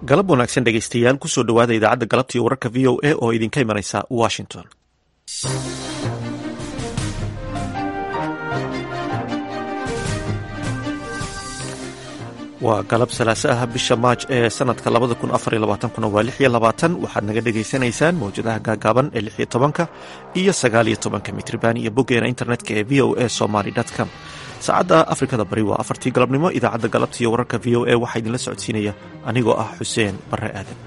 galab wanaagsan dhegaystayaal kusoo dhowaada idaacadda galabta iyo wararka v o a oo idinka imanaysa washington waa galab salaase ah bisha maaj ee sanadka labada kun afar iyo labaatankuna waa lix iyo labaatan waxaad naga dhagaysanaysaan mawjadaha gaagaaban ee lix iyo tobanka iyo sagaal iyo tobanka mitriban iyo boggeena internetka ee v o a somaly com saacadda afrikada bari waa afartii galabnimo idaacadda galabta iyo wararka v o a waxaa idinla socodsiinaya anigoo ah xuseen bare aadan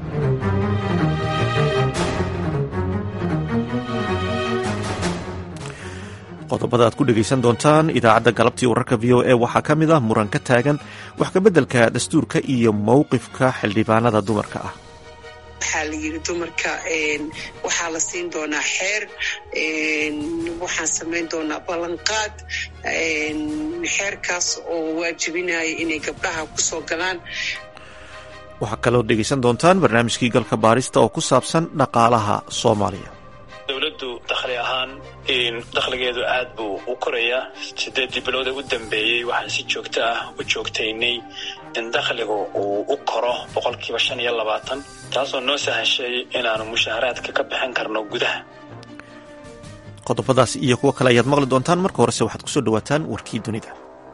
qodobada aad ku dhegaysan doontaan idaacadda galabtii wararka v o a waxaa ka mid ah muran ka taagan wax kabeddelka dastuurka iyo mowqifka xildhibaanada dumarka ah waxaa la yidhi dumarka waxaa la siin doonaa xeer waxaan samayn doonaa ballanqaad xeerkaas oo waajibinaya inay gabdhaha ku soo galaan waxaa kaloo dhegaysan doontaan barnaamijkii galka baarista oo ku saabsan dhaqaalaha soomaaliya dowladdu dakhli ahaan dakhligeedu aad buu u korayaa sideeddii bilowda u dambeeyey waxaan si joogto ah u joogtaynay in dakhligu uu u koro boqolkiiba shan iyo labaatan taasoo noo sahashay inaanu mushaaharaadka ka bixin karno gudaha qodobadaas iyo kuwo kale ayaad maqli doontaan marka horese waxaad kusoo dhawaataan warkii dunida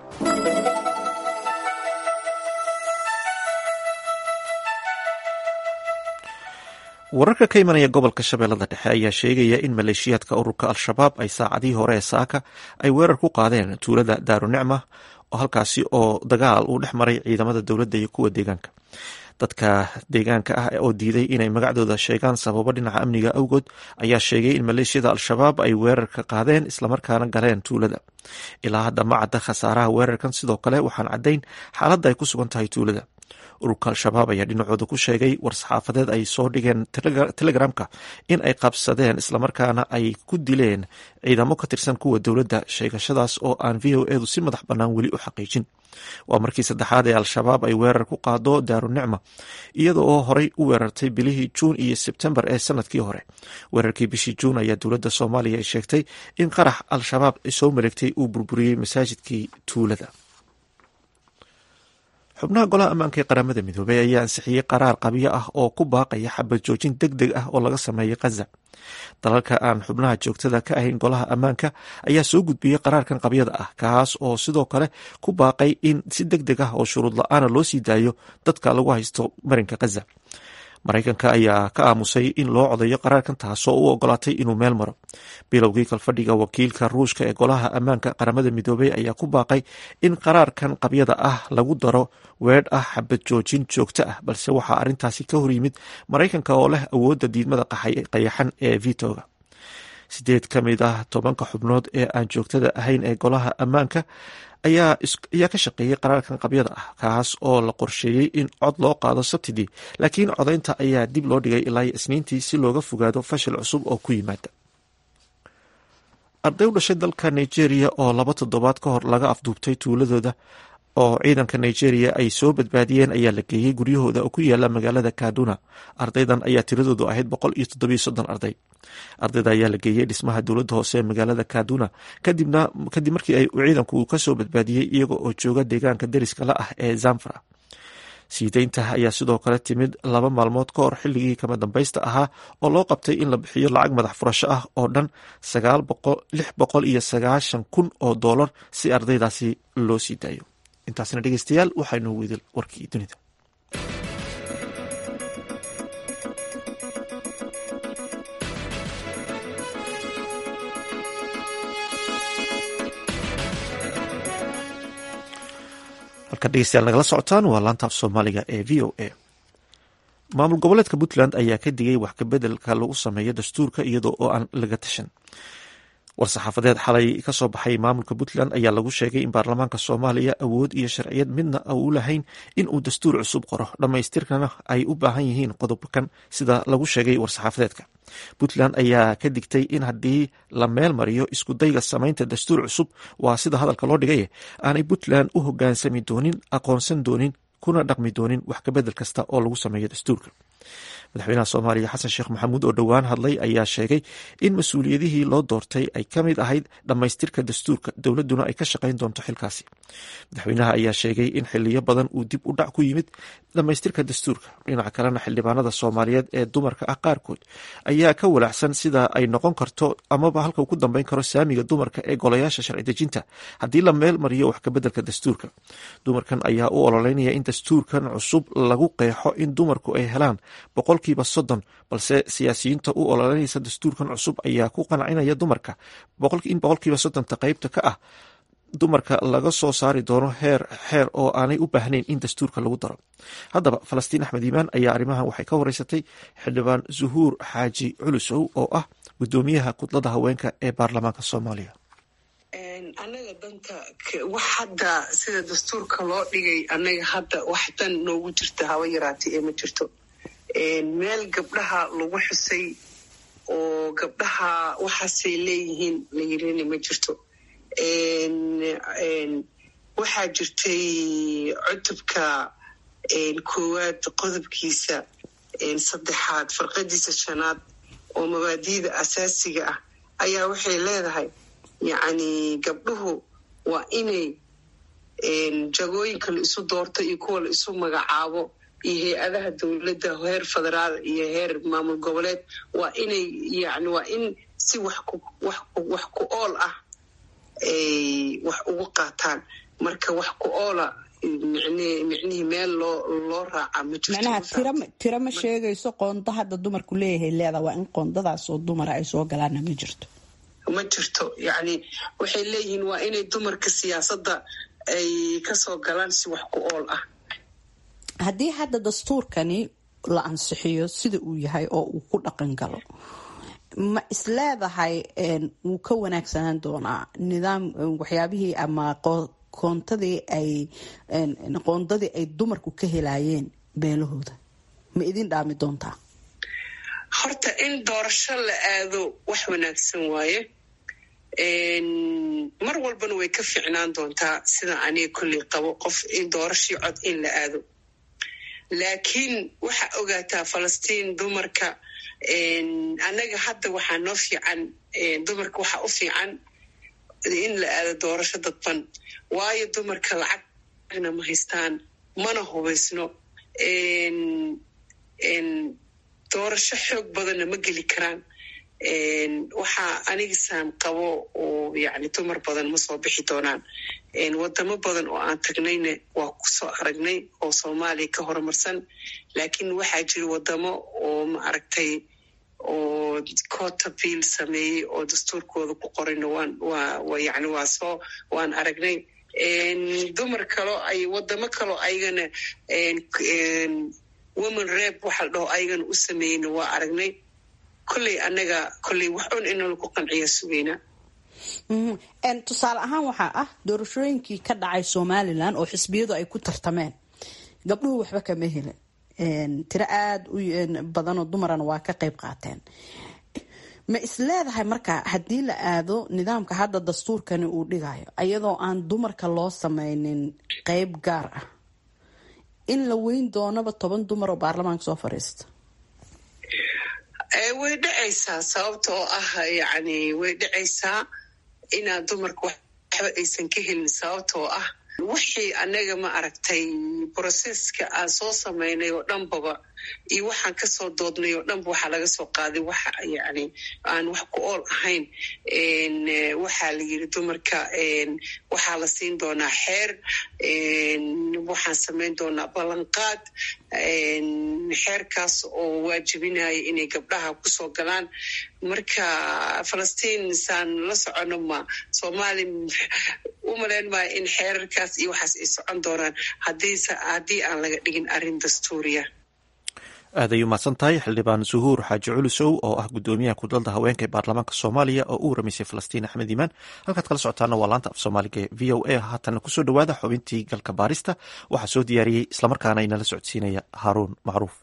wararka ka imanaya gobolka shabeellada dhexe ayaa sheegaya in maleeshiyaadka ururka al-shabaab ay saacadihii hore ee saaka ay weerar ku qaadeen tuulada daarunicma oo halkaasi oo dagaal uu dhex maray ciidamada dowladda iyo kuwa deegaanka dadka deegaanka ah oo diiday inay magacdooda sheegaan sababo dhinaca amniga awgood ayaa sheegay in maleeshiyada al-shabaab ay weerarka qaadeen islamarkaana galeen tuulada ilaa hadda ma cadda khasaaraha weerarkan sidoo kale waxaan caddayn xaaladda ay ku sugan tahay tuulada ururka al-shabaab ayaa dhinacooda ku sheegay war-saxaafadeed ay soo dhigeen telegramka in ay qabsadeen islamarkaana ay ku dileen ciidamo ka tirsan kuwa dowladda sheegashadaas oo aan v o edu si madax bannaan weli u xaqiijin waa markii saddexaad ee al-shabaab ay weerar ku qaado daarunicma iyada oo horey u weerartay bilihii juun iyo sebtembar ee sanadkii hore weerarkii bishii juun ayaa dowladda soomaaliya ay sheegtay in qarax al-shabaab soo mareegtay uu burburiyey masaajidkii tuulada xubnaha golaha ammaanka ee qaramada midoobey ayaa ansixiyey qaraar qabyo ah oo ku baaqaya xabad joojin deg deg ah oo laga sameeyay khaza dalalka aan xubnaha joogtada ka ahayn golaha ammaanka ayaa soo gudbiyey qaraarkan qabyada ah kaas oo sidoo kale ku baaqay in si deg deg ah oo shuruud la-aana loo sii daayo dadka lagu haysto marinka khaza maraykanka ayaa ka aamusay in loo codayo qaraarkan taasoo u ogolaatay inuu meel maro bilowgii kalfadhiga wakiilka ruushka ee golaha ammaanka qaramada midoobey ayaa ku baaqay in qaraarkan qabyada ah lagu daro weedh ah xabad joojin joogto ah balse waxaa arrintaasi ka horyimid maraykanka oo leh awoodda diidmada qayaxan ee vitoga sideed ka mid ah tobanka xubnood ee aan joogtada ahayn ee golaha ammaanka ayaa ka shaqeeyey qaraarkan qabyada ah kaas oo la qorsheeyey in cod loo qaado sabtidii laakiin codaynta ayaa dib loo dhigay ilaa isniintii si looga fogaado fashil cusub oo ku yimaada arday u dhashay dalka nigeria oo laba toddobaad ka hor laga afduubtay tuuladooda oo ciidanka nigeria ay soo badbaadiyeen ayaa la geeyey guryahooda oo ku yaala magaalada kaduna ardaydan ayaa tiradoodu ahayd boqol iyo toddobiyo soddon arday ardayda ayaa la geeyey dhismaha dowladda hoose ee magaalada kaduna kadibna kadib markii ay ciidanku kasoo badbaadiyey iyaga oo jooga deegaanka deriska la ah ee zamfara siideynta ayaa sidoo kale timid laba maalmood ka hor xilligii kama dambaysta ahaa oo loo qabtay in la bixiyo lacag madax furasho ah oo dhan lix boqol iyo sagaashan kun oo doolar si ardaydaasi loo sii daayo intaasna dhegeystayaal waxaynu weydi warkii dunida halkan dhegeystayaal nagala socotaan waa laanta af soomaaliga ee v o a maamul goboleedka puntland ayaa ka digay wax kabeddelka lagu sameeyo dastuurka iyadoo oo aan laga tashan war-saxaafadeed xalay ka soo baxay maamulka puntland ayaa lagu sheegay in baarlamaanka soomaaliya awood iyo sharciyad midna u lahayn in uu dastuur cusub qoro dhammaystirkana ay u baahan yihiin qodobkan sida lagu sheegay war-saxaafadeedka puntland ayaa ka digtay in haddii la meel mariyo iskudayga samaynta dastuur cusub waa sida hadalka loo dhigay aanay puntland u hogaansami doonin aqoonsan doonin kuna dhaqmi doonin wax kabedel kasta oo lagu sameeyo dastuurka madaxweynaha soomaaliya xasan sheekh maxamuud oo dhowaan hadlay ayaa sheegay in mas-uuliyadihii loo doortay ay ka mid ahayd dhammaystirka dastuurka dowladduna ay ka shaqayn doonto xilkaasi madaxweynaha ayaa sheegay in xiliyo badan uu dib u dhac ku yimid dhammaystirka dastuurka dhinaca kalena xildhibaanada soomaaliyeed ee dumarka ah qaarkood ayaa ka walaacsan sida ay noqon karto amaba halka uu ku dambeyn karo saamiga dumarka ee golayaasha sharci dejinta haddii la meel mariyo wax kabeddelka dastuurka dumarkan ayaa u ololeynaya in dastuurkan cusub lagu qeexo in dumarku ay helaan boqolkiiba soddon balse siyaasiyiinta u ololeynaysa dastuurkan cusub ayaa ku qancinaya dumarka in boqolkiiba soddonta qeybta ka ah dumarka laga soo saari doono heer xeer oo aanay u baahnayn in dastuurka lagu daro haddaba falastiin axmed iimaan ayaa arrimahan waxay ka wareysatay xildhibaan zuhuur xaaji culusow oo ah guddoomiyaha kudlada haweenka ee baarlamaanka soomaaliya annaga danta wax hadda sida dastuurka loo dhigay annaga hadda wax dan noogu jirta haba yaraatay ee ma jirto meel gabdhaha lagu xusay oo gabdhaha waxaasay leeyihiin la yirina ma jirto waxaa jirtay cutubka koowaad qodobkiisa saddexaad farqadiisa shanaad oo mabaadiida asaasiga ah ayaa waxay leedahay yacni gabdhuhu waa inay jagooyinka la isu doorto iyo kuwa la isu magacaabo iyo hay-adaha dowladda heer federaal iyo heer maamul goboleed waa inay yani waa in si wax ku wax wax ku ool ah ay wax ugu qaataan marka wax ku oola micnihii meel loo loo raaca ma macnaha tira tira ma sheegayso qoonda hadda dumarku leeyahay leeda waa in qoondadaas oo dumara ay soo galaana ma jirto ma jirto yacni waxay leeyihiin waa inay dumarka siyaasadda ay kasoo galaan si wax ku ool ah haddii hadda dastuurkani la ansixiyo sida uu yahay oo uu ku dhaqan galo ma isleedahay wuu ka wanaagsanaan doonaa nidaam waxyaabihii ama qoontadii ay qoondadii ay dumarku ka helaayeen beelahooda ma idin dhaami doontaa horta in doorasho la aado wax wanaagsan waaye mar walbana way ka ficnaan doontaa sida aniga kolley qabo qof in doorashii cod in la aado laakiin waxaa ogaataa falastiin dumarka annaga hadda waxaa noo fiican dumarka waxaa u fiican in la aado doorasho dadban waayo dumarka lacagna ma haystaan mana hubaysno doorasho xoog badanna ma geli karaan waxaa anigisaan qabo oo yani dumar badan ma soo bixi doonaan wadamo badan oo aan tagnayna waa kusoo aragnay oo soomaaliya ka horumarsan laakiin waxaa jira wadamo oo ma aragtay oo cota bill sameeyey oo dastuurkooda ku qorayna waan waa yani waa soo waan aragnay dumar kaloo ay wadamo kaloo ayagana woman reb waxa la dhaho ayagana u sameeyeyna waa aragnay kolley annaga kolley wax un ina lagu qanciya sugeynaa tusaale ahaan waxaa ah doorashooyinkii ka dhacay somalilan oo xisbiyadu ay ku tartameen gabdhuhu waxba kama helin tiro aada u badanoo dumarana waa ka qayb qaateen ma isleedahay marka haddii la aado nidaamka hadda dastuurkani uu dhigayo iyadoo aan dumarka loo sameynin qeyb gaar ah in la weyn doonaba toban dumar oo baarlamaanka soo fadhiista way dhacaysaa sababta oo ah yani way dhacaysaa inaad dumarka waxba aysan ka helin sababta oo ah wixii annaga ma aragtay broseska aan soo samaynay oo dhanbaba iyo waxaan kasoo doodnay oo dhanba waxaa laga soo qaaday waxa yani aan wax ku ool ahayn waxaa la yiri dumarka waxaa la siin doonaa xeer waxaan samayn doonaa ballanqaad xeerkaas oo waajibinaya inay gabdhaha kusoo galaan marka falastiin saan la socono ma soomaali u malayn maayo in xeerarkaas iyo waxaas ay socon doonaan haddii aan laga dhigin arrin dastuuriya aad ay umahadsan tahay xildhibaan zuhuur xaaji culusow oo ah guddoomiyaha kudalda haweenka ee baarlamaanka soomaaliya oo u waramaysay falastiin axmed iimaan halkaad kala socotaana waa laanta af soomaaliga ee v o a haatana kusoo dhowaada xubintii galka baarista waxaa soo diyaariyey islamarkaana inala socodsiinaya haaruun macruuf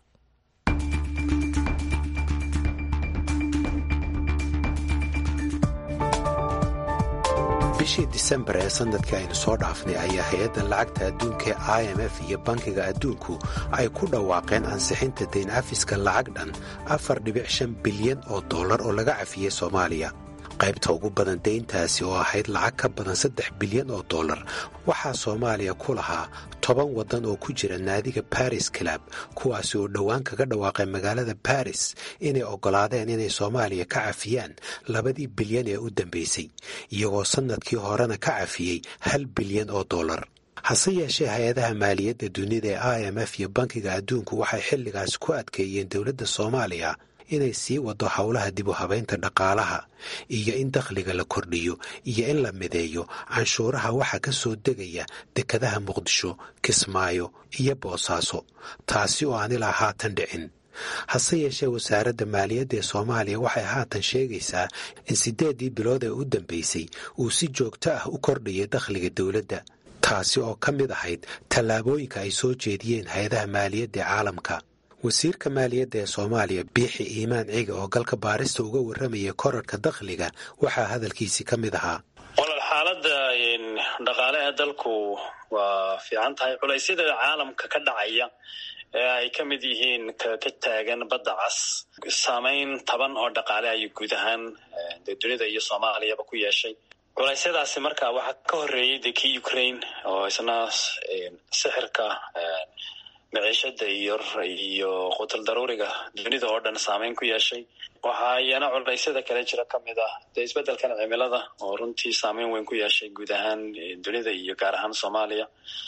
bishii disembar ee sannadkii aynu soo dhaafnay ayaa hay-adda lacagta adduunka i m f iyo bankiga adduunku ay ku dhawaaqeen ansixinta dayn cafiska lacag dhan afar dhibic shan bilyan oo dollar oo laga cafiyey soomaaliya qaybta ugu badan dayntaasi oo ahayd lacag ka badan saddex bilyan oo dollar waxaa soomaaliya ku lahaa toban waddan oo ku jira naadiga baris club kuwaasi oo dhowaan kaga dhawaaqay magaalada baris inay oggolaadeen inay soomaaliya ka cafiyaan labadii bilyan ee u dambaysay iyagoo sannadkii horena ka cafiyey hal bilyan oo dollar hase yeeshee hay-adaha maaliyadda dunida ee i m f iyo bankiga adduunku waxay xilligaas ku adkeeyeen dowladda soomaaliya inay sii wado howlaha dib u habaynta dhaqaalaha iyo in dakhliga la kordhiyo iyo in la mideeyo canshuuraha waxaa ka soo degaya dekadaha muqdisho kismaayo iyo boosaaso taasi oo aan ilaa haatan dhicin hase yeeshee wasaaradda maaliyadda ee soomaaliya waxay haatan sheegaysaa in siddeeddii bilood ee u dambaysay uu si joogto ah u kordhayay dakhliga dowladda taasi oo ka mid ahayd tallaabooyinka ay soo jeediyeen hay-adaha maaliyadda ee caalamka wasiirka maaliyadda ee soomaaliya biixi iimaan ciga oo galka baarista uga warramaya korarhka dakhliga waxaa hadalkiisii ka mid ahaa walaal xaaladda dhaqaale ee dalku waa fiican tahay culaysyada caalamka ka dhacaya ee ay ka mid yihiin ka taagan badda cas saamayn taban oo dhaqaale ayuu guud ahaan dee dunida iyo soomaaliyaba ku yeeshay culeysyadaasi marka waxaa ka horreeyey dee kii ukraine oo isna sixirka maciishada iyo iyo qutul daruuriga dunida oo dhan saameyn ku yeeshay waxaa iyana culeysyada kale jira ka mid ah dee isbeddelkan cimilada oo runtii saameyn weyn ku yeeshay guud ahaan dunida iyo gaar ahaan soomaaliya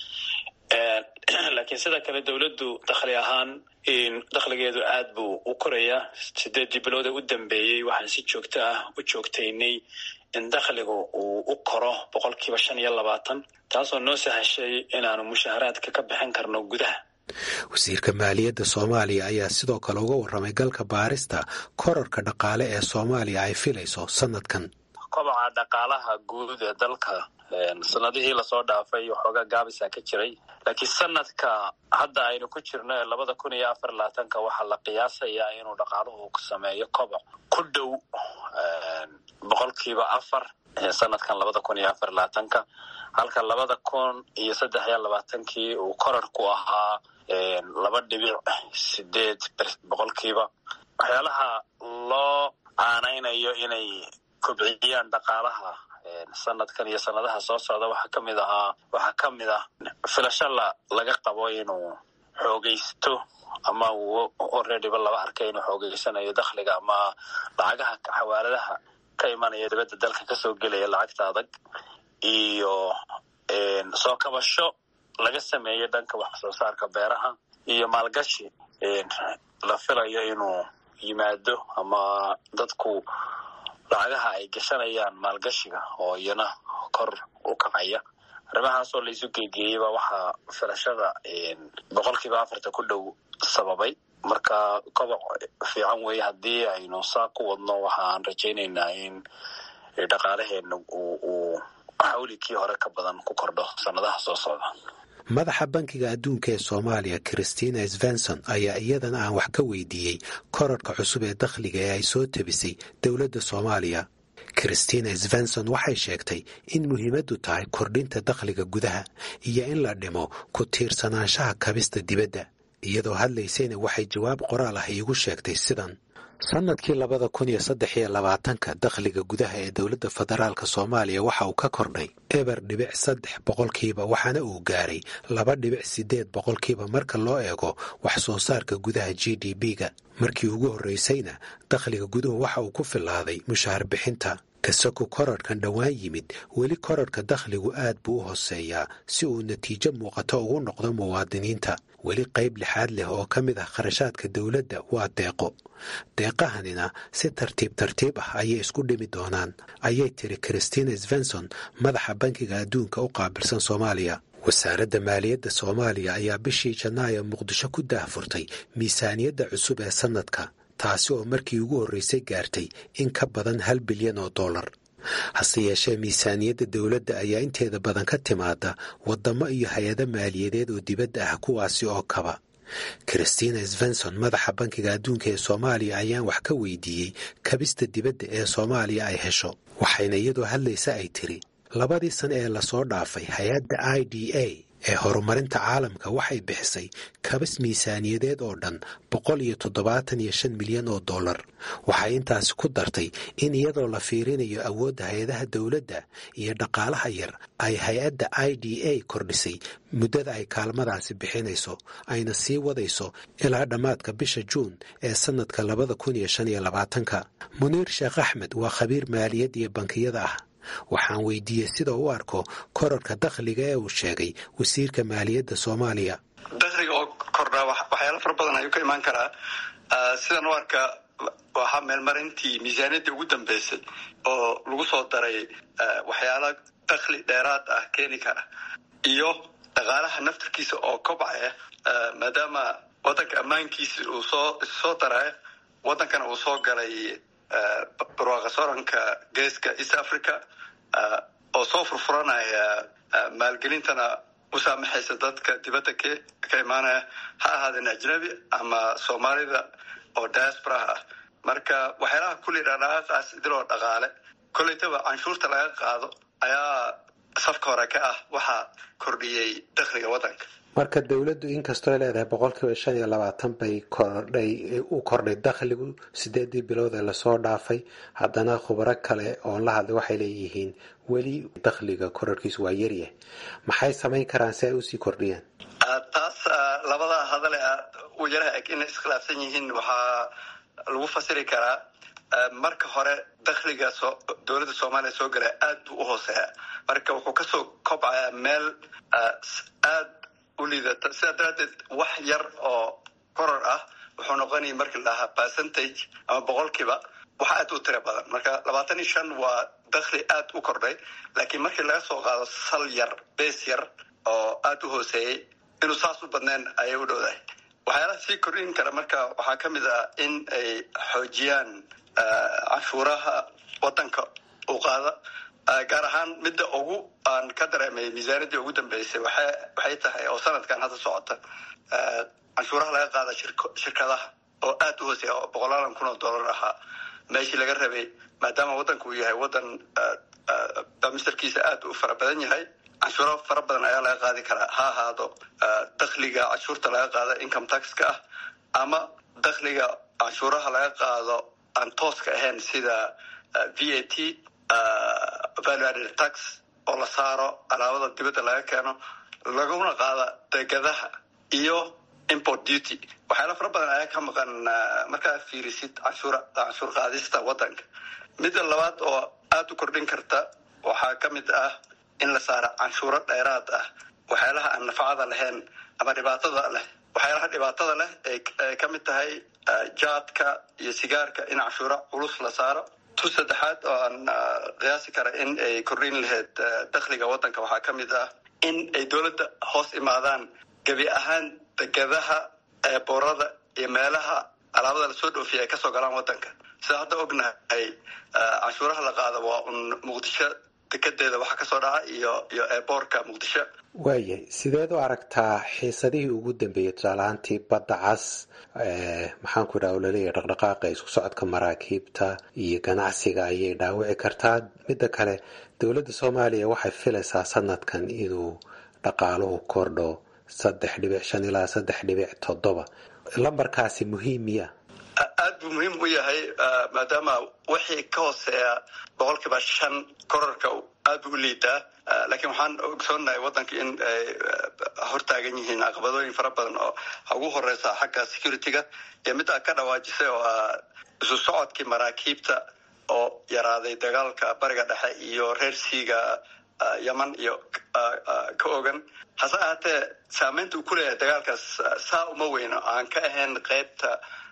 laakiin sida kale dowladdu dakhli ahaan dakhligeedu aad buu u korayaa sideeddii bilood ee u dambeeyey waxaan si joogto ah u joogtaynay in dakhligu uu u koro boqolkiiba shan iyo labaatan taasoo noo sahashay inaanu mushaharaadka ka bixin karno gudaha wasiirka maaliyadda soomaaliya ayaa sidoo kale uga warramay galka baarista korarka dhaqaale ee soomaaliya ay filayso sannadkan kobaca dhaqaalaha guud ee dalka sanadihii lasoo dhaafay waxoogaa gaabisa ka jiray laakiin sanadka hadda aynu ku jirno ee labada kun iyo afar labaatanka waxaa la qiyaasayaa inuu dhaqaaluhu sameeyo koboc ku dhow boqolkiiba afar sanadkan labada kun iyo afar labaatanka halka labada kun iyo saddex iyo labaatankii uu korarku ahaa laba dhibic sideed boqolkiiba waxyaalaha loo caanaynayo inay kobciyaan dhaqaalaha sanadkan iyo sanadaha soo socda waxaa ka mid ahaa waxaa ka mid ah filasho la laga qabo inuu xoogaysto ama uu alreadyba laba arkay inuu xoogeysanayo dakhliga ama lacagaha xawaaladaha ka imanaya dibadda dalka kasoo gelaya lacagta adag iyo soo kabasho laga sameeyey dhanka wax soo saarka beeraha iyo maalgashi la filayo inuu yimaado ama dadku lacagaha ay gashanayaan maalgashiga oo iyana kor u kacaya arrimahaasoo laisu geegeeyeyba waxaa filashada boqolkiiba afarta ku dhow sababay marka koboc fiican weeye haddii aynu saa ku wadno waxaan rajaynaynaa in dhaqaalaheena uu xawlikii hore ka badan ku kordho sannadaha soo socda madaxa bankiga adduunka ee soomaaliya christina svenson ayaa iyadana aan wax ka weydiiyey korarhka cusub ee dakhliga ee ay soo tabisay dowladda soomaaliya christina svenson waxay sheegtay in muhiimaddu tahay kordhinta dakhliga gudaha iyo in la dhimo ku tiirsanaanshaha kabista dibadda iyadoo hadlaysayna waxay jawaab qoraal ah iigu sheegtay sidan sannadkii labada kun iyo saddex iyo labaatanka dakhliga gudaha ee dowladda federaalk soomaaliya waxa uu ka kordhay eber dhibic saddex boqolkiiba waxaana uu gaaray laba dhibic siddeed boqolkiiba marka loo eego wax soo saarka gudaha g d b-ga markii ugu horraysayna dakhliga guduhu waxa uu ku filaaday mushaahar bixinta kasako korarhkan dhowaan yimid weli korarhka dakhligu aad buu u hooseeyaa si uu natiijo muuqato ugu noqdo muwaadiniinta weli qayb lixaad leh oo ka mid ah kharashaadka dowladda waa deeqo deeqahanina si tartiib tartiib ah ayay isku dhimi doonaan ayay tiri christina svenson madaxa bankiga adduunka u qaabilsan soomaaliya wasaaradda maaliyadda soomaaliya ayaa bishii janaayo muqdisho ku daahfurtay miisaaniyadda cusub ee sannadka taasi oo markii ugu horraysay gaartay in ka badan hal bilyan oo dollar hase yeeshee miisaaniyadda dowladda ayaa inteeda badan ka timaada waddamo iyo hay-ado maaliyadeed oo dibadda ah kuwaasi oo kaba christina svenson madaxa bankiga adduunka ee soomaaliya ayaan wax ka weydiiyey kabista dibadda ee soomaaliya ay hesho waxayna iyadoo hadlaysa ay tiri labadii sane ee lasoo dhaafay hay-adda i d a ee horumarinta caalamka waxay bixisay kabas miisaaniyadeed oo dhan boqol iyo toddobaatan iyo shan milyan oo dollar waxay intaasi ku dartay in iyadoo la fiirinayo awoodda hay-adaha dowladda iyo dhaqaalaha yar ay hay-adda i d a kordhisay muddada ay kaalmadaasi bixinayso ayna sii wadayso ilaa dhammaadka bisha juun ee sannadka labada kun iyo shan iyo labaatanka muniir sheekh axmed waa khabiir maaliyad iyo bankiyada ah waxaan weydiiyey sida u arko korarka dakhliga ee uu sheegay wasiirka maaliyadda soomaaliya dakhliga oo kordhaa waxyaalo fara badan ayuu ka imaan karaa sidan u arka waxaa meelmarintii miisaaniyaddii ugu dambeysay oo lagu soo daray waxyaala dakhli dheeraad ah keeni kara iyo dhaqaalaha naftarkiisa oo kobcaya maadaama waddanka ammaankiisa uu soo soo daraya waddankana uu soo galay barwaaqa sooranka geeska east africa oo soo furfuranaya maalgelintana u saamaxaysa dadka dibadda k ka imaanaya ha ahaadeen ajnabi ama soomaalida oo diasporaha ah marka waxyaalaha kulli dhaqdhaqaaqaas idiloo dhaqaale kollaytaba canshuurta laga qaado ayaa safka hore ka ah waxaa kordhiyey dakhliga waddanka marka dowladdu inkastoo leedahay boqolkiiba shan iyo labaatan bay kordhay u kordhay dakhligu sideedii bilood ee lasoo dhaafay haddana khubaro kale oon la hadlay waxay leeyihiin weli dakhliga korarkiisu waa yaryahay maxay samayn karaan si ay usii kordhiyaan taas labada hadale u yaraha eg inay iskhilaafsan yihiin waxaa lagu fasiri karaa marka hore dakhliga dowladda soomaaliya soo galaya aad buu u hooseeya marka wuxuu kasoo kobcayaa meel aad uliidata sidaa daraaddeed wax yar oo koror ah wuxuu noqonaya markii la dhahaa percentage ama boqolkiiba wax aad u tira badan marka labaatan iyo shan waa dakhli aad u kordhay laakiin markii laga soo qaado sal yar bees yar oo aad u hooseeyey inuu saas u badneen ayay u dhowdahay waxyaalaha sii kordhin kara marka waxaa ka mid ah in ay xoojiyaan canshuuraha waddanka u qaada gaar ahaan midda ugu aan ka dareemay miisaaniyaddii ugu dambeysay waxay tahay oo sanadkan hadda socota canshuuraha laga qaada shirkadaha oo aad u hooseeya oo boqolaalan kun oo dollar ahaa meeshii laga rabay maadaama waddanku uu yahay waddan bamisterkiisa aad u fara badan yahay canshuuro fara badan ayaa laga qaadi karaa ha ahaado dakhliga canshuurta laga qaado income taxka ah ama dakhliga canshuuraha laga qaado aan tooska ahayn sida v a t value added tax oo la saaro alaabada dibadda laga keeno laguna qaada degadaha iyo import duty waxyaala fara badan ayaa ka maqan markaa fiirisid canshuur canshuur qaadista waddanka midda labaad oo aada u kordhin karta waxaa ka mid ah in la saaro canshuuro dheeraad ah waxyaalaha aan nafacada lahayn ama dhibaatada leh waxyaalaha dhibaatada leh ay ka mid tahay jaadka iyo sigaarka in canshuuro culus la saaro tu saddexaad oo aan qiyaasi kara in ay kordhin lahayd dakhliga waddanka waxaa ka mid ah in ay dowladda hoos imaadaan gebi ahaan degadaha eeboorada iyo meelaha alaabada lasoo dhoofiya ay kasoo galaan waddanka sida hadda ognahay canshuuraha la qaado waa un muqdisho dekedeeda waxa kasoo dhaca iyo iyo eeboorka muqdisho waayahay sideed u aragtaa xiisadihii ugu dambeeyey tusaalahaantii badda cas maxaan ku idhaha laleeyahay dhaqdhaqaaqa isku socodka maraakiibta iyo ganacsiga ayay dhaawici kartaa midda kale dowladda soomaaliya waxay filaysaa sanadkan inuu dhaqaaluhu kordho saddex dhibic shan ilaa saddex dhibic toddoba lambarkaasi muhiim miya aad buu muhiim u yahay maadaama wixii ka hooseeya boqolkiiba shan korarka aad buu u liidaa laakiin waxaan ogsoonahay waddanka in ay hortaagan yihiin caqabadooyin fara badan oo ugu horeysa xagga security-ga iyo middaa ka dhawaajisay oo ah isu socodkii maraakiibta oo yaraaday dagaalka bariga dhexe iyo reer siiga yeman iyo ka ogan hase ahaatee saameynta uu ku leeyahay dagaalkaas saa uma weyno aan ka ahayn qeybta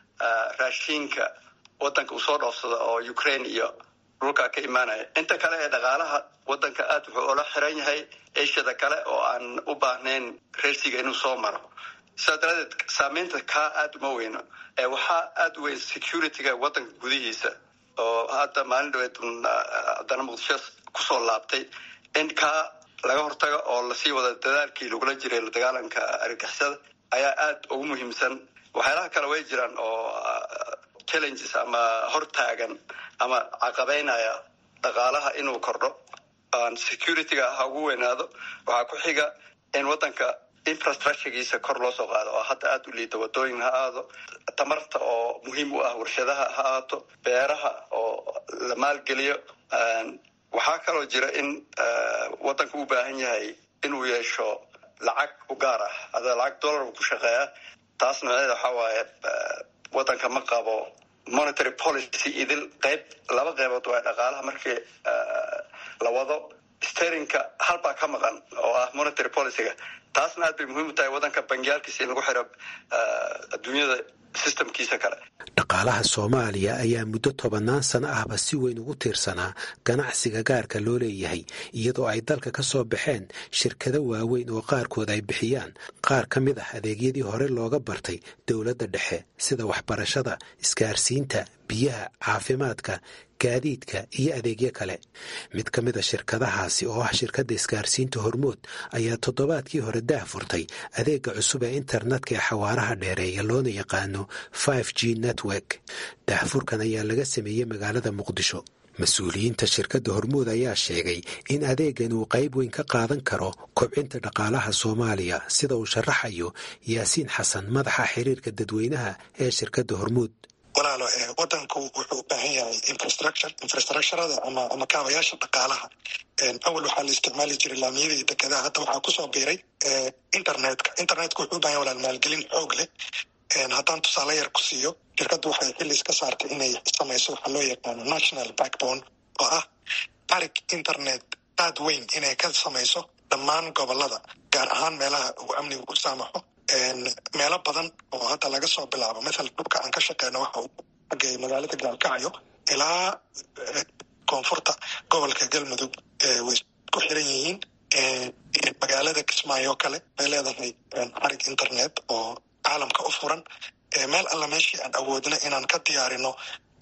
raashiinka waddanka uu soo dhoofsado oo ukraine iyo dhulkaa ka imaanaya inta kale ee dhaqaalaha waddanka aad wuxuu ula xiran yahay asiada kale oo aan u baahnayn reersiga inuu soo maro sidaa daradeed saameynta kaa aad uma weyno waxaa aad u weyn security-ga waddanka gudihiisa oo hadda maalin dhaweed haddana muqdisho kusoo laabtay in kaa laga hortago oo lasii wada dadaalkii lagula jiray la dagaalanka argagixisada ayaa aad ugu muhiimsan waxyaalaha kale way jiraan oo challenges ama hortaagan ama caqabeynaya dhaqaalaha inuu kordho securityga ha ugu weynaado waxaa ku xiga in wadanka infrastructuregiisa kor loo soo qaado oo hadda aada u liida wadooyin ha aado tamarta oo muhiim u ah warshadaha ha aato beeraha oo la maalgeliyo waxaa kaloo jira in wadanka u baahan yahay inuu yeesho lacag u gaar ah ada lacag dollar uu ku shaqeeya taas nooceeda waxaa waaye wadanka ma qabo monetary policy idil qayb laba qaybood waa dhaqaalaha markii la wado sterinka halbaa ka maqan oo ah monetary policyga taasna aad bay muhiim u tahay wadanka bangiyaalkiisa in lagu xiro adduunyada systemkiisa kale dhaqaalaha soomaaliya ayaa muddo tobannaan sano ahba si weyn ugu tiirsanaa ganacsiga gaarka loo leeyahay iyadoo ay dalka ka soo baxeen shirkado waaweyn oo qaarkood ay bixiyaan qaar ka mid ah adeegyadii hore looga bartay dowladda dhexe sida waxbarashada isgaarsiinta biyaha caafimaadka gaadiidka iyo adeegyo kale mid ka mid a shirkadahaasi oo ah shirkadda isgaarsiinta hormood ayaa toddobaadkii hore daah furtay adeega cusub ee internetka ee xawaaraha dheereeya loona yaqaano five g network daahfurkan ayaa laga sameeyey magaalada muqdisho mas-uuliyiinta shirkadda hormuud ayaa sheegay in adeegan uu qayb weyn ka qaadan karo kobcinta dhaqaalaha soomaaliya sida uu sharaxayo yaasiin xasan madaxa xiriirka dadweynaha ee shirkadda hormuud walaalo wadanku wuxuu u baahan yahay infrastructure infrastructurada ama ama kaabayaasha dhaqaalaha awal waxaa la isticmaali jiray laamiyada iyo dekedaha hadda waxaa kusoo biiray internetka internetka wuxuu u bahan yahay walaal maalgelin xoog leh haddaan tusaale yar ku siiyo shirkaddu waxay xillis ka saartay inay samayso waxaa loo yaqaano national backbone oo ah tarig internet aad weyn inay ka samayso dhammaan gobolada gaar ahaan meelaha uu amnigu u saamaxo meelo badan oo hadda laga soo bilaabo maala dhulka aan ka shaqeyno waxa uu xagay magaalada gaalkacyo ilaa koonfurta gobolka galmudug way ku xiran yihiin magaalada kismaayo kale way leedahay xarig internet oo caalamka u furan meel alla meeshii aan awoodna inaan ka diyaarino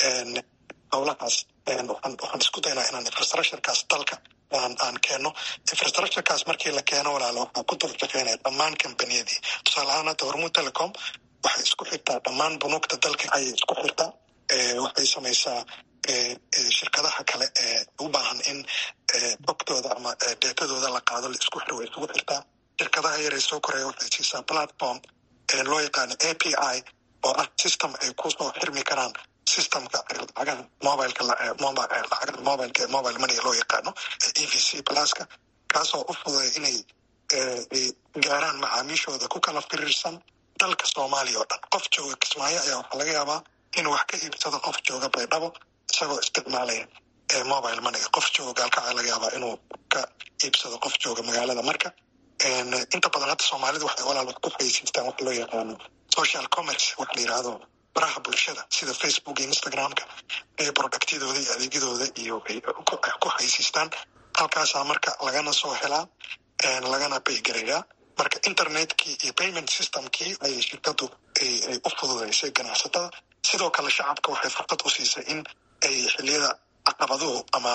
howlahaas waxaan isku daynaa inaan infrastructurekaas dalka aan keeno infrastructurekaas markii la keeno walaalo waxaa ku dul shaqeynaya dhammaan kambaniyadii tusaale ahaan hadda hormuud telecom waxay isku xirtaa dhammaan bunuugta dalka ayay isku xirtaa waxay samaysaa shirkadaha kale ee u baahan in xogtooda ama deetadooda la qaado la isku xiro way isugu xirtaa shirkadaha yaree soo koreya waxay siisaa platform loo yaqaano a p i oo ah system ay kusoo xirmi karaan systemka lacagaha mobileka lacagaha mobileka ee mobile money loo yaqaano e v c pluska kaasoo u fududay inay gaaraan macaamiishooda ku kala firiirsan dalka soomaaliya oo dhan qof jooga kismaayo ayaa waxaa laga yaabaa inuu wax ka iibsado qof jooga baydhabo isagoo isticmaalaya mobile moneyga qof jooga gaalkacaa laga yaabaa inuu ka iibsado qof jooga magaalada marka inta badan hadda soomaalida waxay walaal wax ku xaysiistaan wax loo yaqaano social commerce wax la yidhaahdo baraha bulshada sida facebook iyo instagramka ee productyadooda iyo adeegyadooda iyo ku xaysiistaan halkaasaa marka lagana soo helaa lagana baygareeyaa marka internetkii iyo payment systemkii ayay shirkadu ay u fududeysay ganacsatada sidoo kale shacabka waxay fursad u siisay in ay xiliyada caqabaduhu ama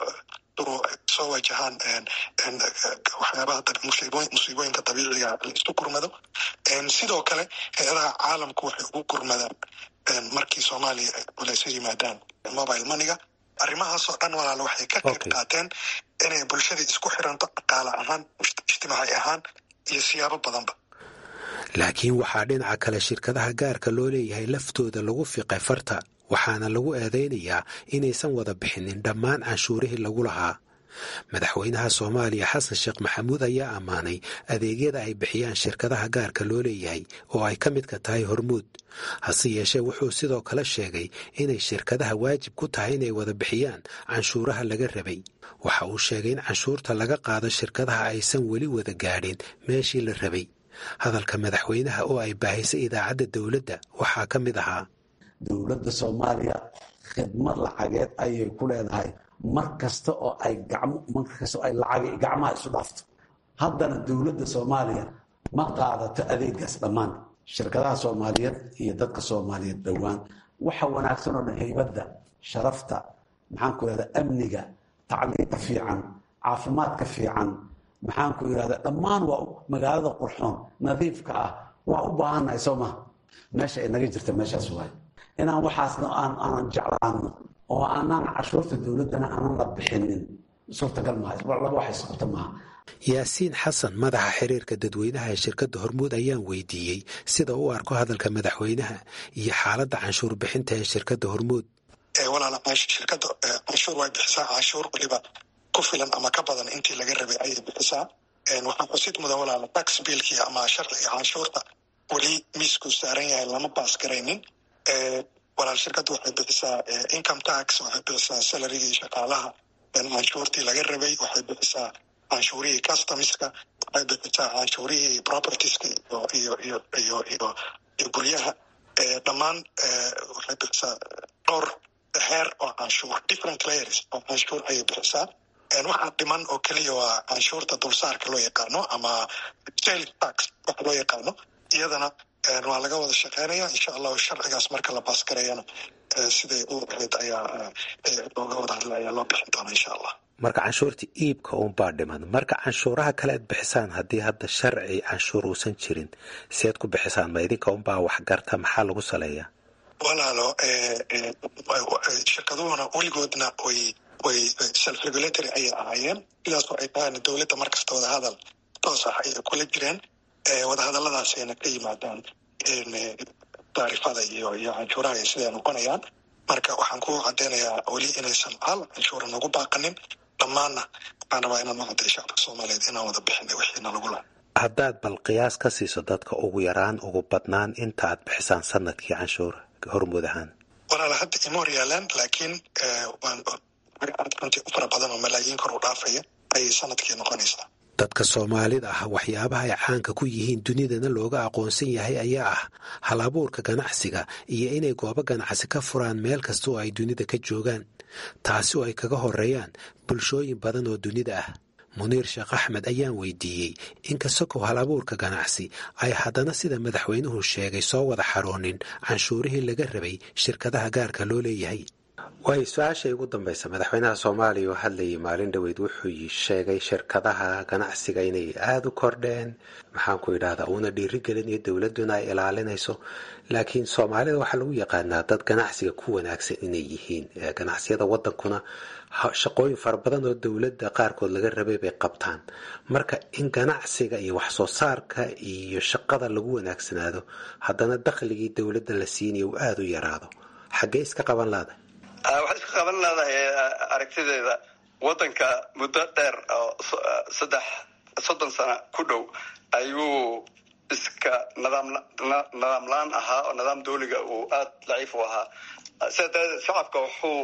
soo wajahaan waxyaabaha musiibooyinka dabiiciga la isu gurmado sidoo kale hay-adaha caalamku waxay ugu gurmadaan markii soomaaliya ay culayso yimaadaan mobile moneyga arrimahaasoo dhan walaalo waxay ka qayb qaateen inay bulshadii isku xiranto dhaqaale ahaan ijtimaaci ahaan iyo siyaabo badanba laakiin waxaa dhinaca kale shirkadaha gaarka loo leeyahay laftooda lagu fiqay farta waxaana lagu eedaynayaa inaysan wada bixinin dhammaan canshuurihii lagu lahaa madaxweynaha soomaaliya xasan sheekh maxamuud ayaa ammaanay adeegyada ay bixiyaan shirkadaha gaarka loo leeyahay oo ay ka midka tahay hormuud hase yeeshee wuxuu sidoo kale sheegay inay shirkadaha waajib ku tahay inay wada bixiyaan canshuuraha laga rabay waxa uu sheegay in canshuurta laga qaado shirkadaha aysan weli wada gaadhin meeshii la rabay hadalka madaxweynaha oo ay baahisay idaacadda dowladda waxaa ka mid ahaa dowladda soomaaliya khidmad lacageed ayay ku leedahay mar kasta oo ay mar kasta oo ay lacag gacmaha isu dhaafto haddana dowladda soomaaliya ma qaadato adeegaas dhammaan shirkadaha soomaaliyeed iyo dadka soomaaliyeed dhowaan waxa wanaagsan oo dhan haybadda sharafta maxaanku irahda amniga tacliinta fiican caafimaadka fiican maxaanku irahda dhammaan waa magaalada qurxoon nadiifka ah waa u baahannahay soo maha meesha ay naga jirta meeshaas waay inaan waxaasna aanan jeclaano oo aanaan cashuurta dowladdana aanan la bixinin suurtagal maaha laba wax isqabta maaha yaasiin xasan madaxa xiriirka dadweynaha ee shirkadda hormuud ayaan weydiiyey sida u arko hadalka madaxweynaha iyo xaaladda canshuur bixinta ee shirkadda hormuud walaala shirkadda canshuur way bixisaa canshuur weliba ku filan ama ka badan intii laga rabay ayay bixisaa waxaa xusid mudan walaala tax biilkii ama sharciga canshuurta weli miisku saaran yahay lama baas garaynin walaal shirkadda waxay bixisaa income tax waxay bixisaa salarigii shaqaalaha canshuurtii laga rabay waxay bixisaa canshuurihii customska waxay bixisaa canshuurihii propertieska iyo iyo iyo iyo iyo iyo guryaha dhammaan waxay bixisaa dhowr heer oo canshuur different layers oo canshuur ayay bixisaa waxaa dhiman oo keliya waa canshuurta dulsaarka loo yaqaano ama sales tax waxa loo yaqaano iyadana waa laga wada shaqeynaya insha allahu sharcigaas marka la baasgarayana siday u ahayd ayaa looga wada hadla ayaa loo bixin doona insha allah marka canshuurta iibka unbaa dhiman marka canshuuraha kale ad bixisaan haddii hadda sharci canshuur uusan jirin seed ku bixisaan ma idinka unbaa waxgarta maxaa lagu saleeyaa walaalo shirkaduhuna weligoodna way way self regulatory ayay ahaayeen sidaasoo ay tahayna dowladda markasta wadahadal toos ah ayay kula jireen wadahadalladaasayna ka yimaadaan taarifada iyo iyo canshuuraha iyo siday noqonayaan marka waxaan ku cadeynayaa weli inaysan hal canshuura nagu baaqanin dhammaanna waxaan rabaa inaan u cadday shacabka soomaaliyeed inaan wada bixinay wixiina lagu laha haddaad bal qiyaas ka siiso dadka ugu yaraan ugu badnaan inta aad bixisaan sanadkii canshuur hormuud ahaan walaala hadda ima hor yaalaan laakiin waan runtii u fara badan oo malaayiin kor u dhaafaya ayay sanadkii noqonaysaa dadka soomaalida ah waxyaabaha ay caanka ku yihiin dunidana looga aqoonsan yahay ayaa ah hal abuurka ganacsiga iyo inay goobo ganacsi ka furaan meel kasta oo ay dunida ka joogaan taasi oo ay kaga horeeyaan bulshooyin badan oo dunida ah muniir sheekh axmed ayaan weydiiyey inkastokow hal abuurka ganacsi ay haddana sida madaxweynuhu sheegay soo wada xaroonin canshuurihii laga rabay shirkadaha gaarka loo leeyahay waayo su-aashay ugu dambaysa madaxweynaha soomaaliya oo hadlayay maalin dhoweyd wuxuu sheegay shirkadaha ganacsiga inay aada u kordheen maxaanku idhahdaa uuna dhiirigelinayo dowladduna ay ilaalinayso laakiin soomaalida waxaa lagu yaqaanaa dad ganacsiga ku wanaagsan inay yihiin ganacsiyada wadankuna shaqooyin fara badan oo dowladda qaarkood laga rabay bay qabtaan marka in ganacsiga iyo waxsoo saarka iyo shaqada lagu wanaagsanaado haddana dakhligii dowladda la siinayo uu aada u yaraado xaggee iska qaban laada waxaad iska qaban leedahay aragtideeda waddanka muddo dheer oo saddex soddon sano ku dhow ayuu iska nidaam nidaam la-aan ahaa oo nidaam dawliga uu aada daciif u ahaa sida daradeed shacabka wuxuu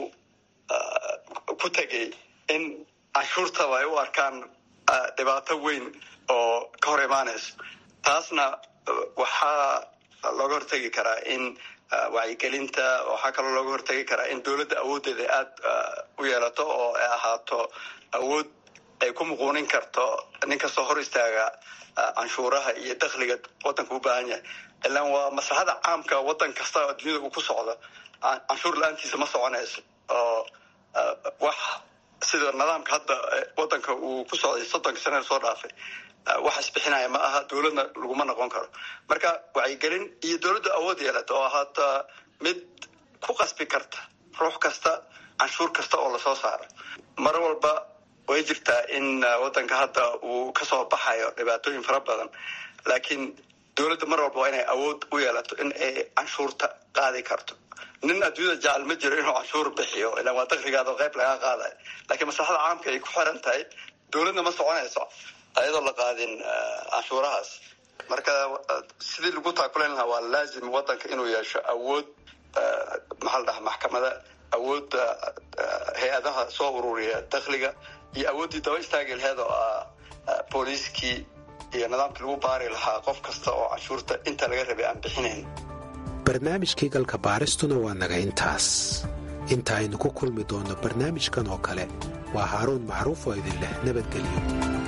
ku tegay in canshuurtaba ay u arkaan dhibaato weyn oo ka hor imaanayso taasna waxaa looga hortegi karaa in wacyigelinta waxaa kaloo looga hortegi karaa in dowladda awooddeeda aada u yeelato oo ay ahaato awood ay ku muquunin karto nin kastoo hor istaaga canshuuraha iyo dakhliga waddanka u baahan yahay ilaan waa maslaxada caamka waddan kasta oo dunyada uu ku socdo canshuur la-aantiisa ma soconayso oo wax sida nidaamka hadda waddanka uu ku socday soddonka sanada soo dhaafay wax isbixinaya ma aha dowladna laguma noqon karo marka wacyigelin iyo dowladda awood yeelata oo haata mid ku qasbi karta ruux kasta canshuur kasta oo lasoo saaro mar walba way jirtaa in waddanka hadda uu kasoo baxayo dhibaatooyin fara badan laakiin dowladda mar walba waa inay awood u yeelato in ay canshuurta qaadi karto nin adduunyada jecel ma jiro inuu canshuur bixiyo ilaan waa dakrigaada qayb lagaa qaadayo laakiin maslaxada caamka ay ku xiran tahay dowladna ma soconayso ayadoo la qaadin canshuurahaas marka sidii lagu taakulayn lahaa waa laazim waddanka inuu yeesho awood maxaa la dhaha maxkamada awoodda hay-adaha soo ururiya dakhliga iyo awooddii daba istaagi laheed oo ah booliiskii iyo nidaamkii lagu baari lahaa qof kasta oo canshuurta inta laga rabay aan bixinayn barnaamijkii galka baaristuna waa naga intaas inta aynu ku kulmi doonno barnaamijkan oo kale waa haaruun macruuf oo idin leh nabadgelyo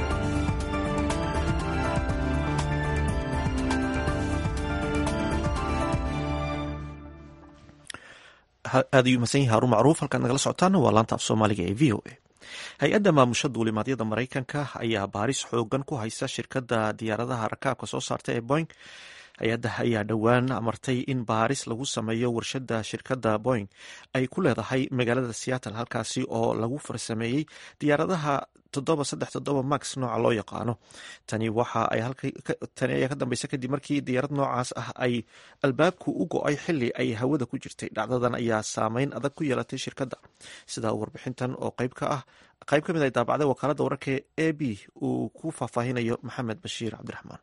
aad ayuu mahadsan yahay haruun macruuf halkaad nagala socotaana waa laanta af soomaaliga ee v o a hay-adda maamusha duulimaadyada maraykanka ayaa baaris xoogan ku haysa shirkadda diyaaradaha rakaabka soo saarta ee boing hay-adda ayaa dhowaan amartay in baaris lagu sameeyo warshadda shirkadda boing ay ku leedahay magaalada seattle halkaasi oo lagu farsameeyey diyaaradaha max nooca loo yaqaano tani waxa tani ayaa ka dambeysa kadib markii diyaarad noocaas ah ay albaabku u go-ay xili ay hawada ku jirtay dhacdadan ayaa saameyn adag ku yeelatay shirkadda sidaa warbixintan oo qayb ka ah qayb ka mid ay daabacday wakaaladda wararka a b uu ku faahfaahinayo maxamed bashiir cabdiraxmaan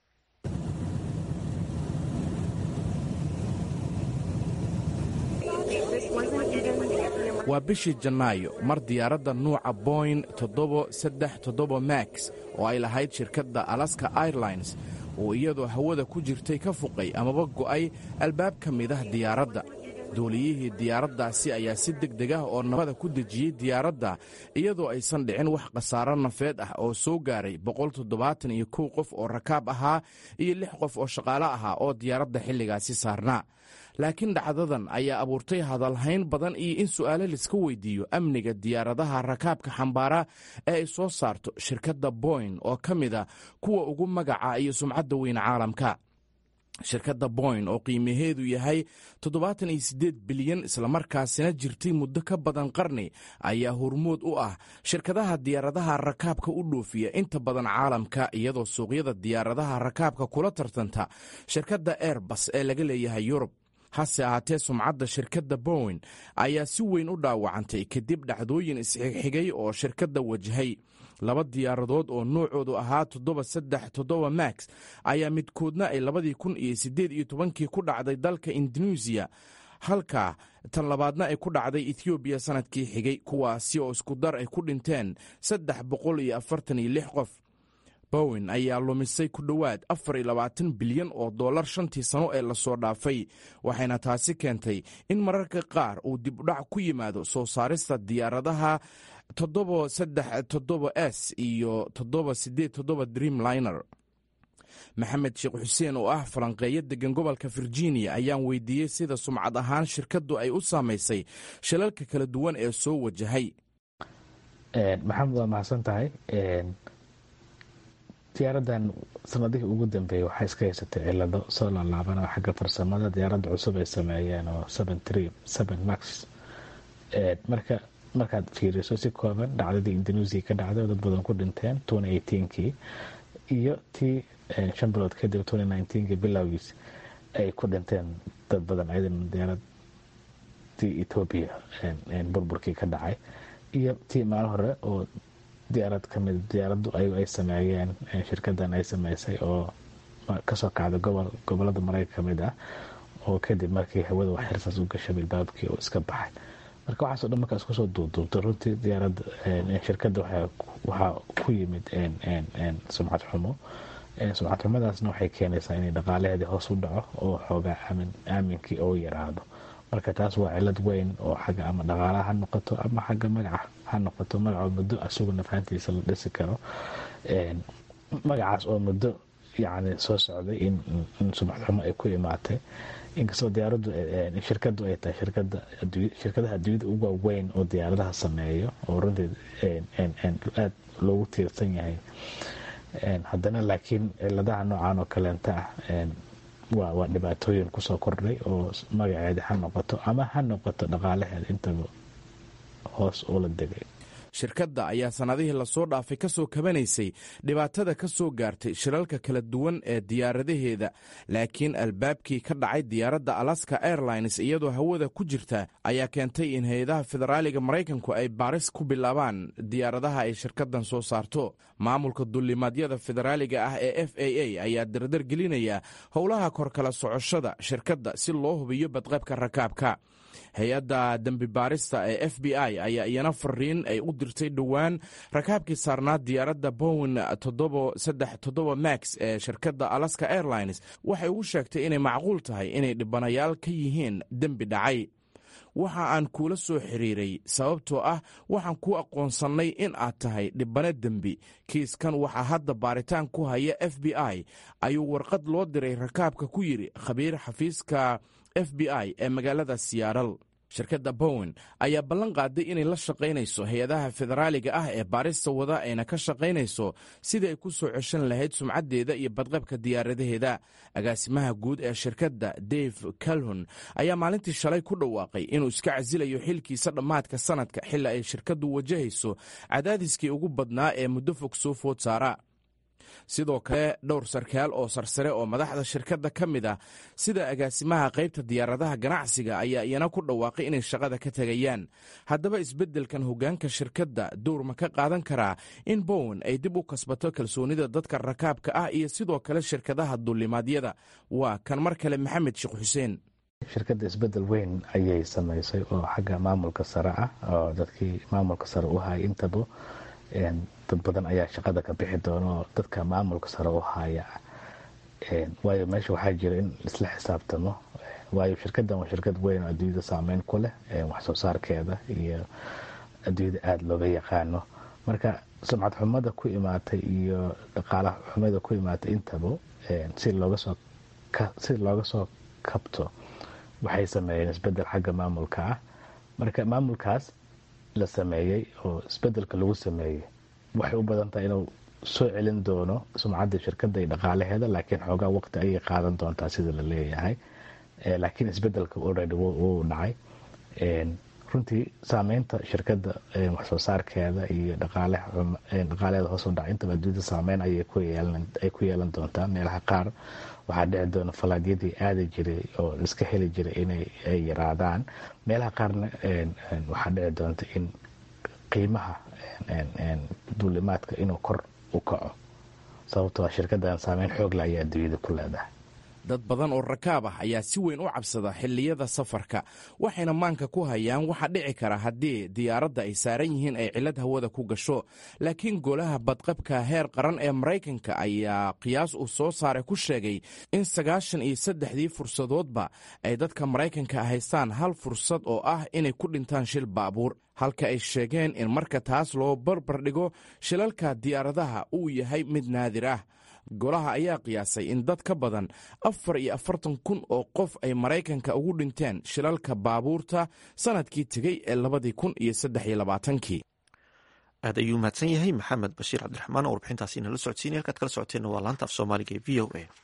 waa bishii janaayo mar diyaaradda nuuca boing toddobo saddex toddoba max oo ay lahayd shirkadda alaska airlines oo iyadoo hawada ku jirtay ka fuqay amaba go'ay albaab ka mid ah diyaaradda duuliyihii diyaaraddaasi ayaa si deg deg ah oo nabada ku dejiyey diyaaradda iyadoo aysan dhicin wax khasaaro nafeed ah oo soo gaaray boqoltoddobaataniyo kow qof oo rakaab ahaa iyo lix qof oo shaqaale ahaa oo diyaaradda xilligaasi saarnaa laakiin dhacdadan ayaa abuurtay hadalhayn badan iyo in su'aalo laiska weydiiyo amniga diyaaradaha rakaabka xambaara ee ay soo saarto shirkadda boing oo ka mid a kuwa ugu magaca iyo sumcadda weyn caalamka shirkadda boing oo qiimaheedu yahay toddobaatan iyo siddeed bilyan islamarkaasina jirtay muddo ka badan qarni ayaa hormood u ah shirkadaha diyaaradaha rakaabka u dhoofiya inta badan caalamka iyadoo suuqyada diyaaradaha rakaabka kula tartanta shirkadda airbus ee laga leeyahay yurub hase ahaatee sumcadda shirkadda bowen ayaa si weyn u dhaawacantay kadib dhacdooyin isxigxigay oo shirkadda wajahay laba diyaaradood oo noocoodu ahaa toddoba saddex toddoba max ayaa midkoodna ay labadii kun iyo siddeed iyo tobankii ku dhacday dalka induneisiya halka tan labaadna ay ku dhacday ethoobiya sannadkii xigay kuwaasi oo isku dar ay ku dhinteen saddex boqol iyo afartan iyo lix qof bowen ayaa lumisay ku dhowaad afar iyo labaatan bilyan oo dollar shantii sano ee lasoo dhaafay waxayna taasi keentay in mararka qaar uu dibudhac ku yimaado soo saarista diyaaradaha toddoba saddex toddoba s iyo toddoba siddeed toddoba dreamliner maxamed sheekh xuseen oo ah falanqeeyo degan gobolka virginia ayaan weydiiyey sida sumcad ahaan shirkaddu ay u saamaysay shilalka kala duwan ee soo wajahay maxamed waa mahadsan tahay diyaaradan sanadihii ugu dambeeyey waxay iska haysatay cilado soo laalaabana xagga farsamada diyaaradda cusub ay sameeyeen oo max marka markaad fiiriso si kooban dhacdadii indonesia ka dhacday oo dad badan ku dhinteen kii iyo tii shan bilood kadib kii bilowgiis ay ku dhinteen dad badan ayadana diyaaradii etoobiya burburkii ka dhacay iyo tii maalin hore oo diyaarad kamid diyaaraddu ayagu ay sameeyeen shirkadan ay sameysay oo kasoo kacda gobol gobolada mareyka kamid ah oo kadib markii hawada wax xirsaas u gashay bilbaabkii oo iska baxay marka waxaaso dhan markaa iskusoo duubduubta runtii diyaaradda shirkadda waxaa ku yimid sumcad xumo sumcad xumadaasna waxay keenaysaa inay dhaqaalaheedii hoos u dhaco oo xoogaa aaminkii oo yaraado marka taas waa cilad weyn oo xagga ama dhaqaalaha ha noqoto ama xagga magaca ha noqoto magacoo muddo asaguna fahantiisa la dhisi karo magacaas oo muddo yani soo socday in sumcad xumo ay ku imaatay inkastoo diyaaraddu shirkadu ay tahay shirkadaha adduunyada ugu waaweyn oo diyaaradaha sameeyo oo runtii aada loogu tiirsan yahay haddana laakiin ciladaha noocan oo kaleenta ah waa dhibaatooyin kusoo kordhay oo magaceeda ha noqoto ama ha noqoto dhaqaalaheeda intaba hoos ula degay shirkadda ayaa sannadihii lasoo dhaafay ka soo kabanaysay dhibaatada ka soo gaartay shilalka kala duwan ee diyaaradaheeda laakiin albaabkii ka dhacay diyaaradda alaska airlines iyadoo hawada ku jirta ayaa keentay in hay-adaha federaaliga maraykanku ay baaris ku bilaabaan diyaaradaha ay shirkaddan soo saarto maamulka dullimaadyada federaaliga ah ee f a a ayaa dardar gelinaya howlaha korkala socoshada shirkadda si loo hubiyo badqabka rakaabka hay-adda dembi baarista ee f b i ayaa iyana fariin ay u dirtay dhowaan rakaabkii saarnaa diyaaradda bowen toddoba max ee shirkadda alaska airlines waxay ugu sheegtay inay macquul tahay inay dhibanayaal ka yihiin dembi dhacay waxa aan kuula soo xiriiray sababtoo ah waxaan ku aqoonsannay in aad tahay dhibano dembi kiiskan waxaa hadda baaritaan ku haya f b i ayuu warqad loo diray rakaabka ku yidhi khabiir xafiiska f b i ee magaalada siyaaral shirkadda bowen ayaa ballan qaaday inay la shaqaynayso hay-adaha federaaliga ah ee baarista wada ayna ka shaqaynayso sidii ay ku soo ceshan lahayd sumcaddeeda iyo badqabka diyaaradaheeda agaasimaha guud ee shirkadda dave calhon ayaa maalintii shalay ku dhawaaqay inuu iska casilayo xilkiisa dhammaadka sanadka xilli ay shirkaddu wajahayso cadaadiskii ugu badnaa ee muddo fog soo food saara sidoo kale dhowr sarkaal oo sarsare oo madaxda shirkadda ka mid ah sida agaasimaha qaybta diyaaradaha ganacsiga ayaa iyana ku dhawaaqay inay shaqada ka tegayaan haddaba isbeddelkan hoggaanka shirkadda dowr ma ka qaadan karaa in bowen ay dib u kasbato kalsoonida dadka rakaabka ah iyo sidoo kale shirkadaha duulimaadyada waa kan mar kale maxamed sheekh xuseen shirkadda isbeddel weyn ayay samaysay oo xagga maamulka sare ah oo dadkii maamulka sare u hayay intaba dad badan ayaa shaqada ka bixi doona oo dadka maamulka sare u haya waayo meesha waxaa jira in isla xisaabtamo waayo shirkaddan waa shirkad weyn oo adduunyada saameyn ku leh wax soo saarkeeda iyo adduunyada aada looga yaqaano marka sumcad xumada ku imaatay iyo dhaqaala xumada ku imaatay intaba si looga soo si looga soo kabto waxay sameeyeen isbedel xagga maamulka ah marka maamulkaas la sameeyey oo isbedelka lagu sameeyey waxay u badan tahay inuu soo celin doono sumcadda shirkadda iyo dhaqaalaheeda laakiin xoogaa waqti ayay qaadan doontaa sida la leeyahay laakiin isbedelka already wuu dhacay runtii saameynta shirkadda waxsoo saarkeeda iyo dhaqaaleeda hoos u dhacay intaba adduunyada saameyn ayay ku yeelan doontaa meelaha qaar waxaa dhici doona falaadyadii aadi jiray oo iska heli jiray inay yaraadaan meelaha qaarna waxaa dhici doonta in qiimaha duulimaadka inuu kor u kaco sababtoo shirkaddan saameyn xoogla ayaa adduunyada ku leedahay dad badan oo rakaab ah ayaa si weyn u cabsada xilliyada safarka waxayna maanka ku hayaan waxa dhici kara haddii diyaaradda ay saaran yihiin ay cillad hawada ku gasho laakiin golaha badqabka heer qaran ee maraykanka ayaa qiyaas uu soo saaray ku sheegay in sagaashan iyo saddexdii fursadoodba ay dadka maraykanka haystaan hal fursad oo ah inay ku dhintaan shil baabuur halka ay sheegeen in marka taas loo barbar dhigo shilalka diyaaradaha uu yahay mid naadir ah golaha ayaa qiyaasay in dad ka badan afar iyo afartan kun oo qof ay maraykanka ugu dhinteen shilalka baabuurta sanadkii tegey ee labadii kun iyo saddex iyo labaatankii aad ayuu mahadsan yahay maxamed bashiir cabdiraxmaan oo warbixintaasi inala socodsiinay halkaad kala socoteenna waa laanta af soomaaliga ee v o a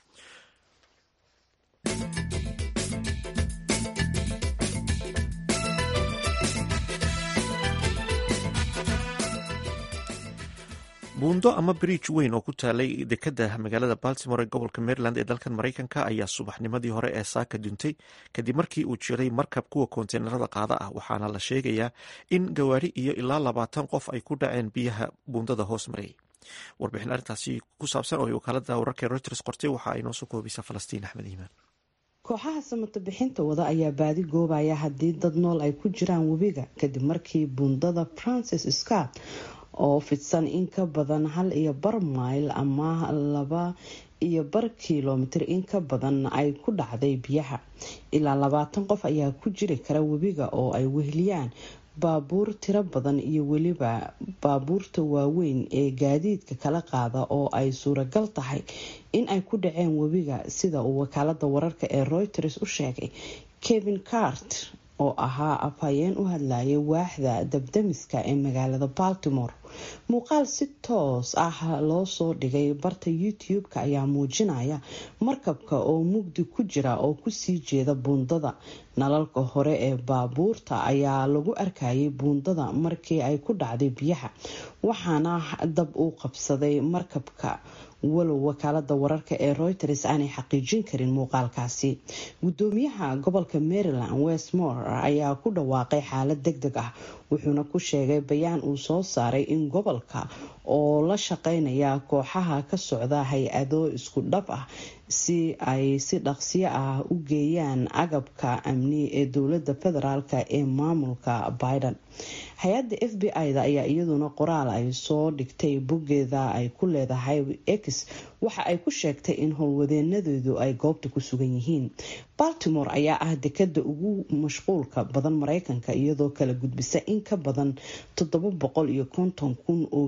buundo ama bridge weyn oo ku taalay dekadda magaalada baltimore ee gobolka maryland ee dalkan maraykanka ayaa subaxnimadii hore ee saaka duntay kadib markii uu jiray markab kuwa konteynerada qaada ah waxaana la sheegayaa in gawaari iyo ilaa labaatan qof ay ku dhaceen biyaha buundada hoos marayay warbixin arrintaasi ku saabsan oo ay wakaalada wararka reuters qortay waxa ay noo soo koobaysaa falastiin axmed iimaan kooxaha samata bixinta wada ayaa baadi goobaya haddii dad nool ay ku jiraan webiga kadib markii buundada francis scott oo fidsan in ka badan hal iyo bar mayl ama laba iyo bar kilomitir in ka badan ay ku dhacday biyaha ilaa labaatan qof ayaa ku jiri kara webiga oo ay weheliyaan baabuur tiro badan iyo weliba baabuurta waaweyn ee gaadiidka kala qaada oo ay suuragal tahay in ay ku dhaceen webiga sida uu wakaalada wararka ee reuters u sheegay kevin cart oo ahaa afhayeen u hadlayay waaxda dabdamiska ee magaalada baltimore muuqaal si toos ah loo soo dhigay barta youtube-ka ayaa muujinaya markabka oo mugdi ku jira oo kusii jeeda buundada nalalka hore ee baabuurta ayaa lagu arkayay buundada markii ay ku dhacday biyaha waxaana dab uu qabsaday markabka walow wakaalada wararka ee reuters aanay xaqiijin karin muuqaalkaasi gudoomiyaha gobolka maryland westmore ayaa ku dhawaaqay xaalad deg deg ah wuxuuna ku sheegay bayaan uu soo saaray in gobolka oo la shaqeynaya kooxaha ka socda hay-ado isku dhab ah si ay si dhaqsiyo ah u geeyaan agabka amni ee dowlada federaalk ee maamulka biden hay-adda f b i-da ayaa iyaduna qoraal ay soo dhigtay boggeeda ay ku leedahay x waxa ay ku sheegtay in howlwadeenadeedu ay goobta ku sugan yihiin baltimore ayaa ah dekada ugu mashquulka badan mareykanka iyadoo kala gudbisa in ka badan toddoba boqol iyo konton kun oo gaadiid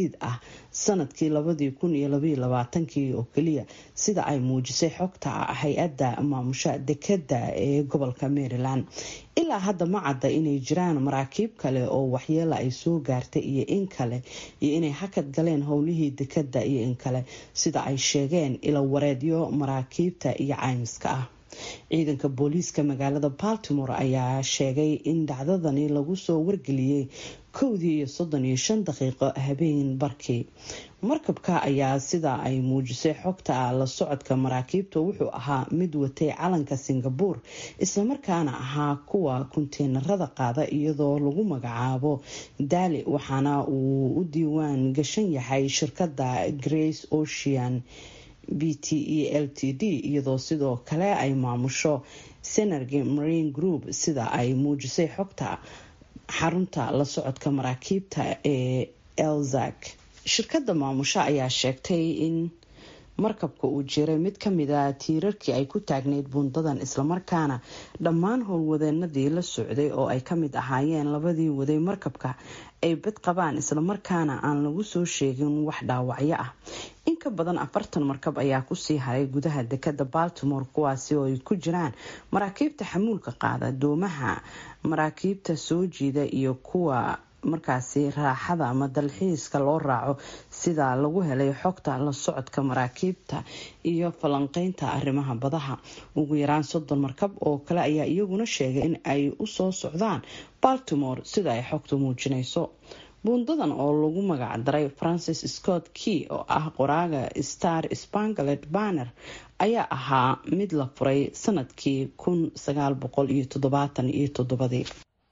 gaadiid ah sanadkii labadii kun iyo labaiyo labaatankii oo keliya sida ay muujisay xogta hay-adda maamusha dekada ee gobolka maryland ilaa hadda ma cadda inay jiraan maraakiib kale oo waxyeela ay soo gaartay iyo in kale iyo inay hakad galeen howlihii dekada iyo in kale sida ay sheegeen ilo wareedyo maraakiibta iyo caymiska ah ciidanka booliiska magaalada baltimore ayaa sheegay in dhacdadani lagu soo wargeliyey kowdii iyo soddon iyo shan daqiiqo habeen barkii markabka ayaa sida ay muujisay xogta la socodka maraakiibta wuxuu ahaa mid watay calanka singabuur islamarkaana ahaa kuwa kunteenarada qaada iyadoo lagu magacaabo daali waxaana uu u diiwaan gashan yahay shirkada grace ocean b t e l t d iyadoo sidoo kale ay maamusho senergy marine group sida ay muujisay xogta xarunta la socodka maraakiibta ee elzak shirkadda maamusho ayaa sheegtay in markabka uu jiray mid kamida tiirarkii ay ku taagneyd buundadan islamarkaana dhammaan howlwadeenadii la socday oo ay kamid ahaayeen labadii waday markabka ay bad qabaan islamarkaana aan lagu soo sheegin wax dhaawacyo ah in ka badan afartan markab ayaa kusii haray gudaha dekada baltimore kuwaasi oo ay ku jiraan maraakiibta xamuulka qaada doomaha maraakiibta soo jiida iyo kuwa markaasi raaxada ama dalxiiska loo raaco sida lagu helay xogta la socodka maraakiibta iyo falanqeynta arrimaha badaha ugu yaraan soddon markab oo kale ayaa iyaguna sheegay in ay usoo socdaan baltimore sida ay xogtu muujinayso buundadan oo lagu magac daray francis scott key oo ah qoraaga star spangalet banner ayaa ahaa mid la furay sanadkii kun sagaal boqol iyo toddobaatan iyo toddobadii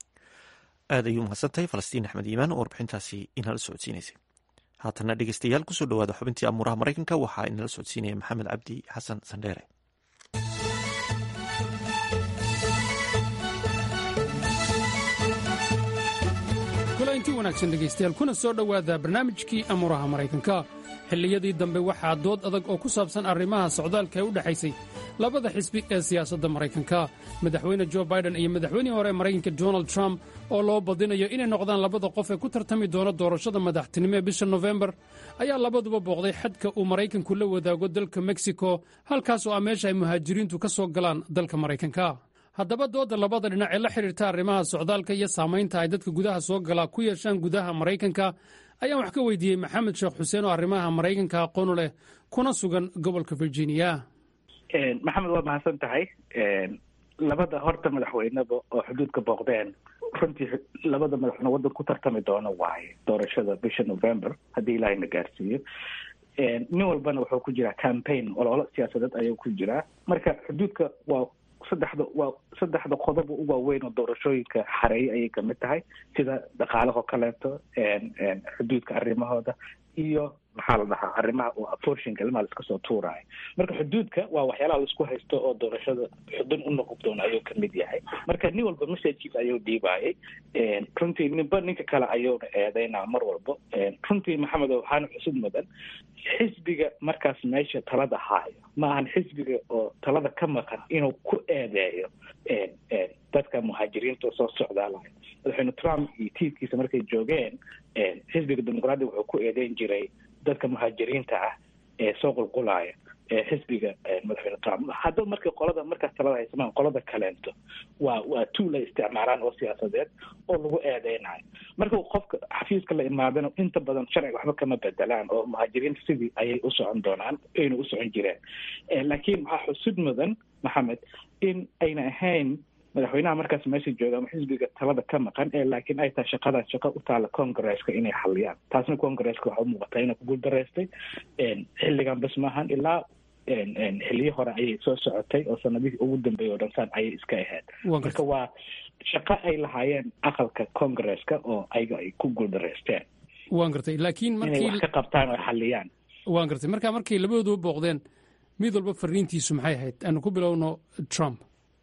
aad ayuu mahadsantahay falastiin axmed iimaan oo warbixintaasi inala socodsiinaysay haatana dhegeystayaal kusoo dhawaada xubintii amuuraha maraykanka waxaa inala socodsiinaya maxamed cabdi xasan sandheere kulanti wanaagsan dhegaystayaal kuna soo dhowaada barnaamijkii amuuraha maraykanka xilliyadii dambe waxaa dood adag oo ku saabsan arrimaha socdaalka ee u dhexaysay labada xisbi ee siyaasadda maraykanka madaxweyne jo baiden iyo madaxweynihii hore maraykanka donald trump oo loo badinayo inay noqdaan labada qof ee ku tartami doona doorashada madaxtinimo ee bisha nofembar ayaa labaduba booqday xadka uu maraykanku la wadaago dalka meksiko halkaas oo ah meesha ay muhaajiriintu ka soo galaan dalka maraykanka haddaba doodda labada dhinac ee la xidhiirta arrimaha socdaalka iyo saamaynta ay dadka gudaha soo galaa ku yeeshaan gudaha maraykanka ayaan wax ka weydiiyey maxamed sheekh xuseen oo arrimaha maraykanka aqoonu leh kuna sugan gobolka virginia maxamed waa mahadsan tahay labada horta madaxweyneba oo xuduudka booqdeen runtii labada madaxweyne waddan ku tartami doono waaye doorashada bisha november haddii ilaahayna gaarsiiyo nin walbana wuxuu ku jiraa campaign ololo siyaasadeed ayuu ku jiraa marka xuduudka waa saddexda waa saddexda qodob u waaweyn oo doorashooyinka xareeyay ayay kamid tahay sida dhaqaalahoo kaleeto xuduudka arrimahooda iyo maxaa la dhahaa arrimaha oo aforshinka ilmaha laiska soo tuuraayo marka xuduudka waa waxyaalaha laisku haysto oo doorashada xudun u noqon doona ayuu kamid yahay marka nin walba messagekiisa ayuu dhiibaayay runtii ninba ninka kale ayuuna eedeynaa mar walba runtii maxamed waxaana xusud mudan xisbiga markaas meesha talada haayo ma ahan xisbiga oo talada ka maqan inuu ku eedeeyo dadka muhaajiriinta oo soo socdaalayo madaxweyne trump iyo tiirkiisa markay joogeen xisbiga dimuqraadiga wuxuu ku eedeyn jiray dadka muhaajiriinta ah ee soo qulqulaaya xisbiga madaxweyne trump hadda markay qolada markaas talada haysamaan qolada kaleento waa waa tuul ay isticmaalaan oo siyaasadeed oo lagu eedeynayo marka qofka xafiiska la imaadana inta badan sharciga waxba kama bedelaan oo muhaajiriinta sidii ayay u socon doonaan ayna u socon jireen laakiin waxaa xusud mudan maxamed in ayna ahayn madaxweynaha markaas meesha jooga ama xisbiga talada ka maqan ee laakiin ay tahay shaqadan shaqo u taala congresska inay xaliyaan taasna congresska waxa u muuqataa inay ku guuldareystay xilligan bas maahan ilaa xiliyo hore ayay soo socotay oo sanadihii ugu dambeeyay oo dhan saan ayay iska ahayd marka waa shaqo ay lahaayeen aqalka congresska oo ayaga ay ku guuldareysteen waan gartay laakiin inay markii wax ka qabtaan oo xaliyaan waan gartay marka markay labadooduba booqdeen mid walba fariintiisu maxay ahayd aanu ku bilowno trump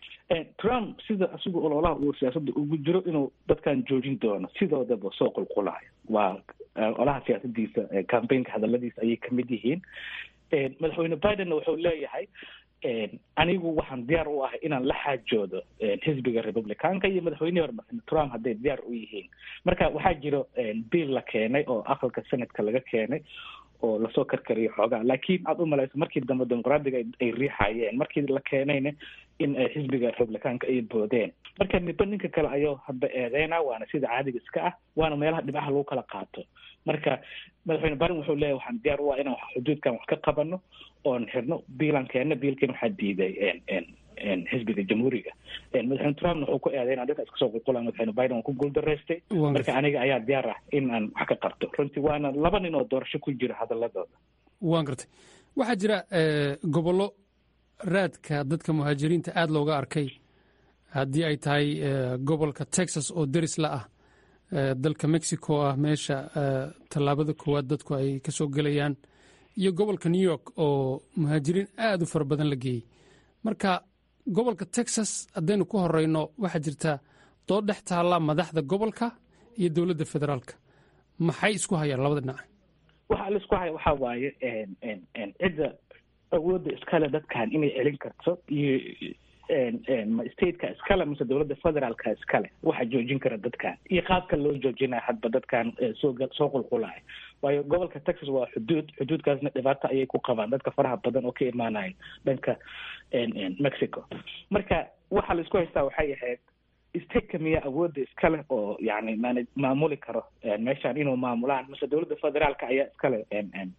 trump sida asigu ololaha uu siyaasadda ugu jiro inuu dadkan joojin doono sidoodaba soo qulqulayo waa olaha siyaasadiisa campaignka hadaladiisa ayay kamid yihiin madaxweyne bidenna wuxuu leeyahay anigu waxaan diyaar u ahay inaan la xaajoodo xisbiga republicanka iyo madaxweynihii hore madaxweyne trump hadday diyaar u yihiin marka waxaa jiro bill la keenay oo aqalka senatka laga keenay oo lasoo karkariyo xoogaa laakiin aad u malayso markii dambe dimuqraadiga ay riixayeen markii la keenayna in ay xisbiga republicanka ay boodeen marka midba ninka kale ayuu hadba eedeyna waana sida caadiga iska ah waana meelaha dhibcaha lagu kala qaato marka madaxweyne barin wuxuu leeyahy waxaan diyaar u ah inaan xuduudkan wax ka qabano oon xirno biilan keenna biilkiina waxaa diiday xisbiga jamhuuriga madaxweyne trumpna wuxuu ku eedeyna dadka iska soo qulqulaan madaxweyne biden waa ku guuldaraystay marka aniga ayaa diyaar ah in aan wax ka qabto runtii waana laba nin oo doorasho ku jira hadaladooda waan gartay waxaa jira gobollo raadka dadka muhaajiriinta aada looga arkay haddii ay tahay gobolka texas oo deris la ah dalka mexico ah meesha tallaabada koowaad dadku ay ka soo gelayaan iyo gobolka new york oo muhaajiriin aada u fara badan la geeyey marka gobolka texas haddaynu ku horeyno waxaa jirta dood dhex taalla madaxda gobolka iyo dowladda federaalka maxay isku hayaan labada dhinac waxa la isku haya waxaa waaye cidda awoodda iskale dadkan inay celin karto iyo ma stateka iskale mise dowladda federaalka iskale waxa joojin kara dadkan iyo qaabka loo joojinaya hadba dadkan soo soo qulqulaya waayo gobolka texas waa xuduud xuduudkaasna dhibaato ayay ku qabaan dadka faraha badan oo ka imaanaya dhanka mexico marka waxa la isku haystaa waxay ahayd stateka miya awoodda iskale oo yani man maamuli karo meeshaan inuu maamulaan mise dowladda federaalka ayaa iskale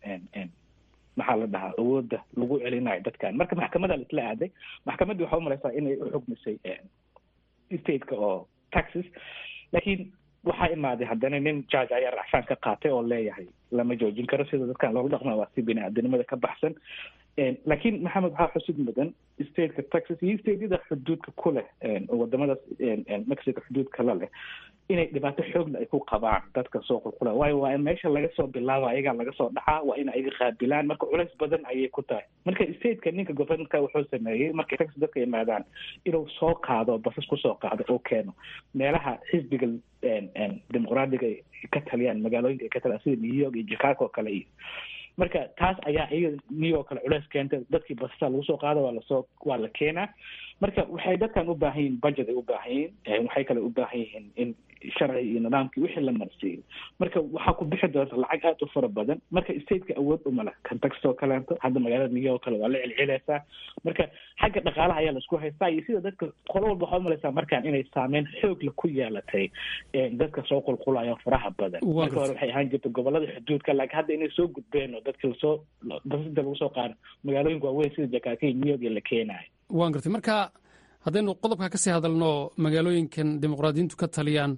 maxaa la dhahaa awoodda lagu celinayo dadkan marka maxkamada laisla aaday maxkamaddii waxaa umalaysaa inay uxugmisay stateka oo texas laakiin waxaa imaaday haddana nin judge ayaa racfaan ka qaatay oo leeyahay lama joojin karo sida dadkan loogu dhaqma waa si bini-aadanimada ka baxsan laakiin maxamed waxaa xusid mudan stateka texas iyo stateyada xuduudka ku leh wadamadaas mexico xuduudka la leh inay dhibaato xoogla ay ku qabaan dadka soo qulqula waayo waa in meesha laga soo bilaaba ayagaa laga soo dhacaa waa in ayaga qaabilaan marka culays badan ayay ku tahay marka stateka ninka governorka wuxuu sameeyey markay texas dadka yimaadaan inuu soo qaado basas kusoo qaado oo keeno meelaha xisbiga dimuqraadiga ka taliyaan magaalooyinka ay ka taliyaan sida new york iyo chicago oo kale iyo marka taas ayaa iyaga new york kale culeys keentay dadkii basasa lagu soo qaado waa lasoo waa la keenaa marka waxay dadkan u baahan yihiin budget ay u baahan yihiin waxay kale u baahan yihiin in sharci iyo nidaamkii wixii la marsiiyo marka waxaa ku bixi doonta lacag aada u fara badan marka stateka awood umale kentucky oo kaleeto hadda magaalada new york kale waa la celcelaysaa marka xagga dhaqaalaha ayaa laisku haystaa iyo sida dadka qolo walba waxaa umalaysaa markaan inay saameyn xoogla ku yeelatay dadka soo qulqulayo faraha badan marka hore waxay ahaan jirta gobolada xuduudka laakiin hadda inay soo gudbeen oo dadka lasoo basida lagu soo qaado magaalooyinka waaweyn sida jakarta new york iyo la keenayo waan gartay marka haddaynu qodobka kasii hadalno magaalooyinkan dimuqraadiyiintu ka taliyaan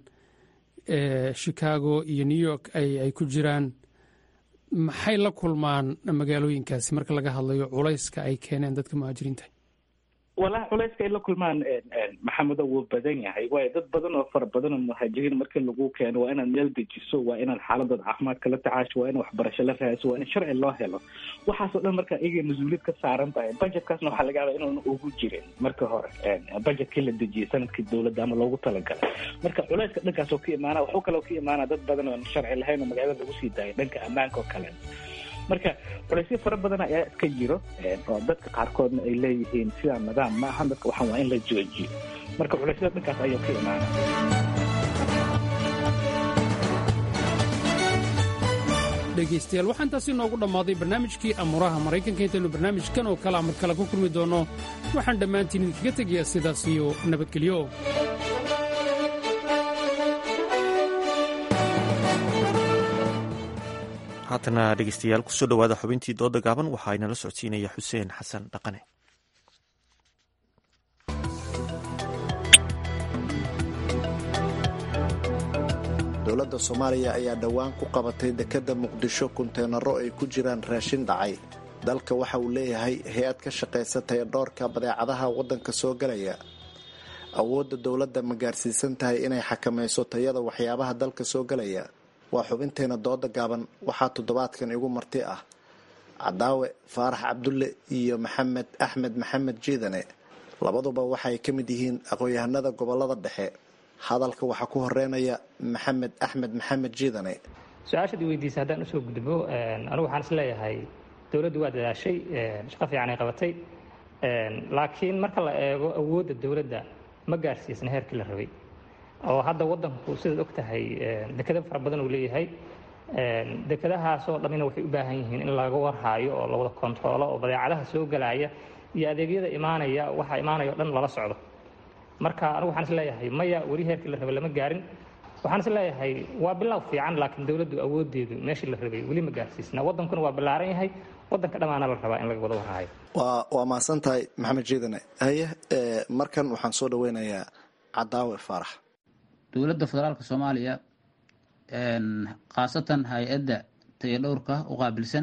chicago iyo new york ay ku jiraan maxay la kulmaan magaalooyinkaasi marka laga hadlayo culayska ay keeneen dadka muhaajiriinta walahi culayska ay la kulmaan maxamedo wuu badan yahay waayo dad badan oo fara badan oo muhaajiriin markii lagu keeno waa inaad meel dejiso waa inaad xaaladooda caafimaadka la tacaasho waa in waxbarasho la raadiso waa in sharci loo helo waxaasoo dhan marka iyaga mas-uuliyad ka saaran tahay budgetkaasna waxaa laga yaabaa inuuna ugu jirin marka hore budgetkii la dejiyey sanadkii dowladda ama loogu talagalay marka culayska dhankaas oo ka imaana waxuu kaloo ka imaana dad badan oo sharci lahayn oo magaalada lagu sii daayay dhanka ammaanka oo kale marka culaysyo fara badan ayaa iska jiro oo dadka qaarkoodna ay leeyihiin sidaa nidaam ma ahan dadka waxaan waa in la joojiyo marka culeysyada dhankaas ayuu ka imaana dhegaystayaal waxaa intaasi noogu dhammaaday barnaamijkii amuuraha maraykanka intaynu barnaamijkan oo kale amar kale ku kulmi doonno waxaan dhammaantiin idinkaga tegayaa sidaas iyo nabadgelyo haatana dhegeystayaal kusoo dhowaada xubintii dooda gaaban waxaa inala socodsiinaya xuseen xasan dhaqane dowladda soomaaliya ayaa dhowaan ku qabatay dekedda muqdisho kunteenaro ay ku jiraan raashin dhacay dalka waxa uu leeyahay hay-ad ka shaqaysa tayadhoorka badeecadaha waddanka soo galaya awoodda dowladda ma gaarsiisan tahay inay xakamayso tayada waxyaabaha dalka soo galaya waa xubinteena dooda gaaban waxaa toddobaadkan igu marti ah cadaawe faarax cabdulle iyo maxamed axmed maxamed jiidane labaduba waxay ka mid yihiin aqoon-yahanada gobolada dhexe hadalka waxaa ku horeynaya maxamed axmed maxamed jiidane su-aashaad i weydiisa haddaan usoo gudbo anigu waxaan is leeyahay dowladdu waa dadaashay shaqo fiican ay qabatay laakiin marka la eego awoodda dowladda ma gaarsiisna heerkii la rabay oo hadda wadanku sidaad og tahay dekado fara badan uu leeyahay dekadahaasoo dhammina waxay u baahan yihiin in laga warhaayo oo lawada kontaroolo oo badeecadaha soo gelaya iyo adeegyada imaanaya waxa imaanaya o dhan lala socdo marka anigu waxaan is leeyahay maya weli heerkii la rabay lama gaarin waxaan is leeyahay waa bilow fiican laakiin dowladdu awoodeedu meeshii la rabay weli ma gaarsiisna wadankuna waa ballaaran yahay wadanka dhammaana la rabaa in laga wada warhaayo waa waa mahadsan tahay maxamed jiidane haye markan waxaan soo dhaweynayaa cadaawe faarax dowladda federaalka soomaaliya khaasatan hay-adda tayadhowrka u qaabilsan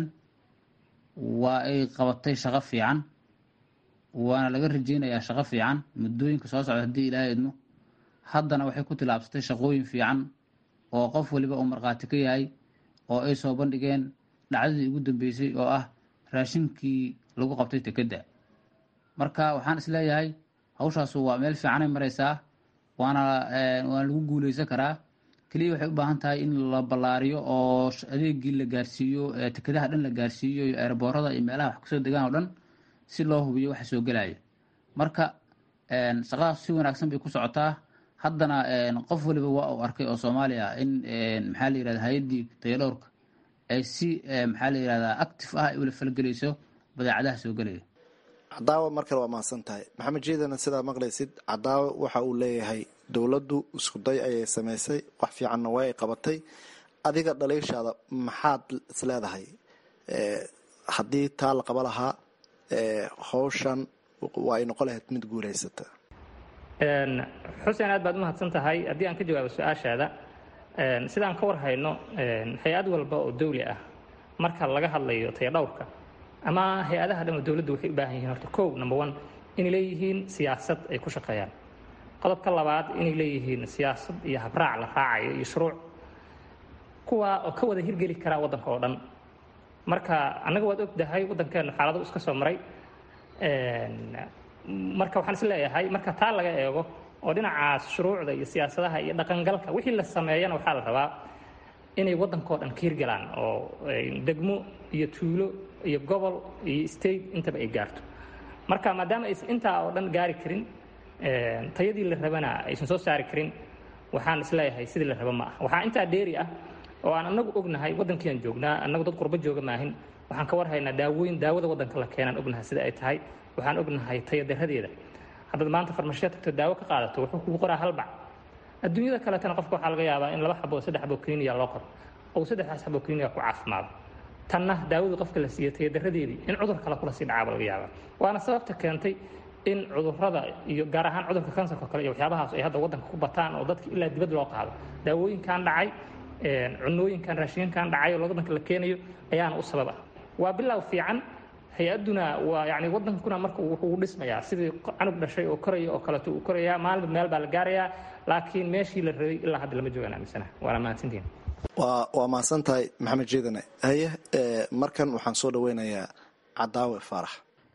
waa ay qabatay shaqo fiican waana laga rajeynayaa shaqo fiican muddooyinka soo socda haddii ilaaha idmo haddana waxay ku tilaabsatay shaqooyin fiican oo qof waliba uu markhaati ka yahay oo ay soo bandhigeen dhacdadii ugu dambeysay oo ah raashinkii lagu qabtay tekedda marka waxaan is leeyahay hawshaasu waa meel fiicanay maraysaa waana waana lagu guuleysan karaa keliya waxay u baahan tahay in la ballaariyo oo adeegii la gaarsiiyo tekadaha dhan la gaarsiiyo iyo eeraboorada iyo meelaha wax kasoo degaan oo dhan si loo hubiyo waxa soo gelaya marka shaqadaas si wanaagsan bay ku socotaa haddana qof waliba waa uu arkay oo soomaaliya in maxaa la yirahda hay-addii tayadhowrka ay si maxaa la yirahdaa active ah ay ula falgelayso badeecadaha soo gelaya cadaawe mar kale waa mahadsan tahay maxamed jiidana sidaa maqlaysid cadaawe waxa uu leeyahay dowladdu iskuday ayay samaysay wax fiicanna waa ay qabatay adiga dhaliishaada maxaad is leedahay haddii taa la qaba lahaa hawshan waa ay noqon lahayd mid guulaysata xuseen aad baad umahadsan tahay haddii aan ka jawaabo su-aashaada sidaan ka war hayno hay-ad walba oo dawli ah marka laga hadlayo tayadhowrka ama hay-adaha dhan oo dowladdu waxay u baahan yihiin horta kow number one inay leeyihiin siyaasad ay ku shaqeeyaan qodobka labaad inay leeyihiin siyaasad iyo habraac la raacayo iyo shuruuc kuwa oo ka wada hirgeli karaa waddanka oo dhan marka annaga waad ogdahay waddankeenu xaalado iska soo maray marka waxaan is leeyahay marka taa laga eego oo dhinacaas shuruucda iyo siyaasadaha iyo dhaqangalka wixii la sameeyana waxaa la rabaa inay waddankao dhan ka hirgalaan oo degmo iyo tuulo iyo gobol iyo state intaba ay gaarto marka maadaama aysan intaa oo dhan gaari karin tayadii la rabana aysan soo saari karin waxaan isleeyahay sidii la raba ma ah waxaa intaa dheeri ah oo aan anagu ognahay waddankiiaan joognaa annagu dad qurbo jooga maahin waxaan ka warhaynaa daawooyin daawada waddanka la keenaan ognahay sida ay tahay waxaan ognahay tayadaradeeda haddaad maanta farmashiya tagto daawo ka qaadato wuxuu kugu qoraa halbac adduunyada kaletana qofka waxaa laga yaabaa in laba xabo saddex xabo kliniya loo qoro oo saddexdaas xabo kliniya ku caafimaado tanna daawadii qofka la siiyo tayadaradeedii in cudur kale kula sii dhacaaba laga yaabaa waana sababta keentay in cudurrada iyo gaar ahaan cudurka kansarka kale iyo waxyaabahaas ay hadda waddanka ku bataan oo dadka ilaa dibad loo qaado daawooyinkan dhacay cunooyinkan raashinkan dhacay oo waddanka la keenayo ayaana u sabab ah waa bilow fiican hay-aduna waa yani waddankuna marka wuxuu dhismayaa sidii canug dhashay oo koraya oo kaleeto uu korayaa maalinba meel baa la gaarayaa laakiin meeshii la rabay ilaa hadda lama joogaan aaminsana waana mahadsantiin waa waa mahadsan tahay maxamed jiidane haye markan waxaan soo dhaweynayaa cadaawe faarax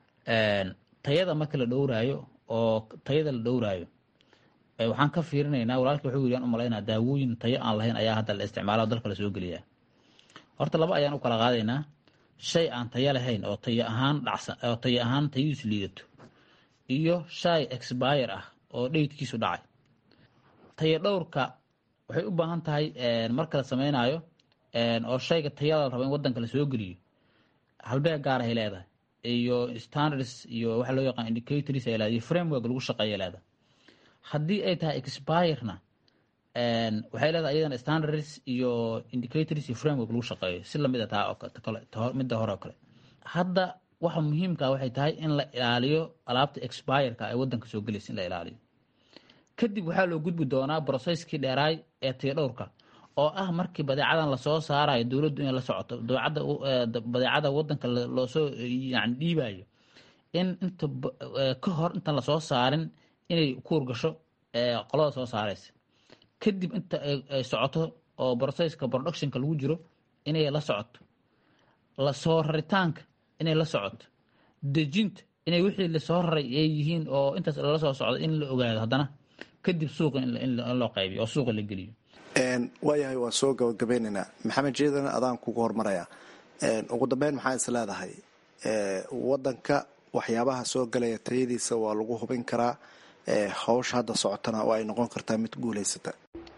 tayada marka la dhowraayo oo tayada la dhowraayo waxaan ka fiirinaynaa walaalkii wuxuu yidhi aan u malaynaa daawooyin tayo aan lahayn ayaa hadda la isticmaala oo dalka la soo geliyaa horta laba ayaan u kala qaadaynaa shay aan tayo lahayn oo tayo ahaan dhacsan oo tayo ahaan tayadiisu liidato iyo shay expire ah oo dheydkiisu dhacay tayo dhowrka waxay u baahan tahay marka la sameynaayo oo shayga tayada la rabo in waddanka la soo geliyo halbeeg gaar ahay leedahay iyo standards iyo waxa loo yaqaan indicators ay leedahay iyo framework lagu shaqeeya leedahay haddii ay tahay expirena waxay leedahay iyadana standards iyo indicators iyo framework lagu shaqeeyo si lamid a taa oo midda hore oo kale hadda waxa muhiimka waxay tahay in la ilaaliyo alaabta expireka ee waddanka soo gelaysa in la ilaaliyo kadib waxaa loo gudbi doonaa brocesskii dheeraay ee tayadhowrka oo ah markii badeecadan lasoo saarayo dowladdu inay la socoto badeecada wadanka loosoo yani dhiibayo in inta ka hor intaan lasoo saarin inay kuur gasho qolada soo saaraysa kadib inta ay socoto oo brocesska productionka lagu jiro inay la socoto lasoo raritaanka inay la socoto dejinta inay wixii lasoo raray ay yihiin oo intaas lala soo socdo in la ogaado haddana kadib suuqa in loo qaybiyo oo suuqa la geliyo waayahay waan soo gabagabeynaynaa maxamed jeedana adaan kugu hormaraya ugu dambeyn maxaa is leedahay wadanka waxyaabaha soo galaya tayadiisa waa lagu hubin karaa hawsha hadda socotana oo ay noqon kartaa mid guulaysata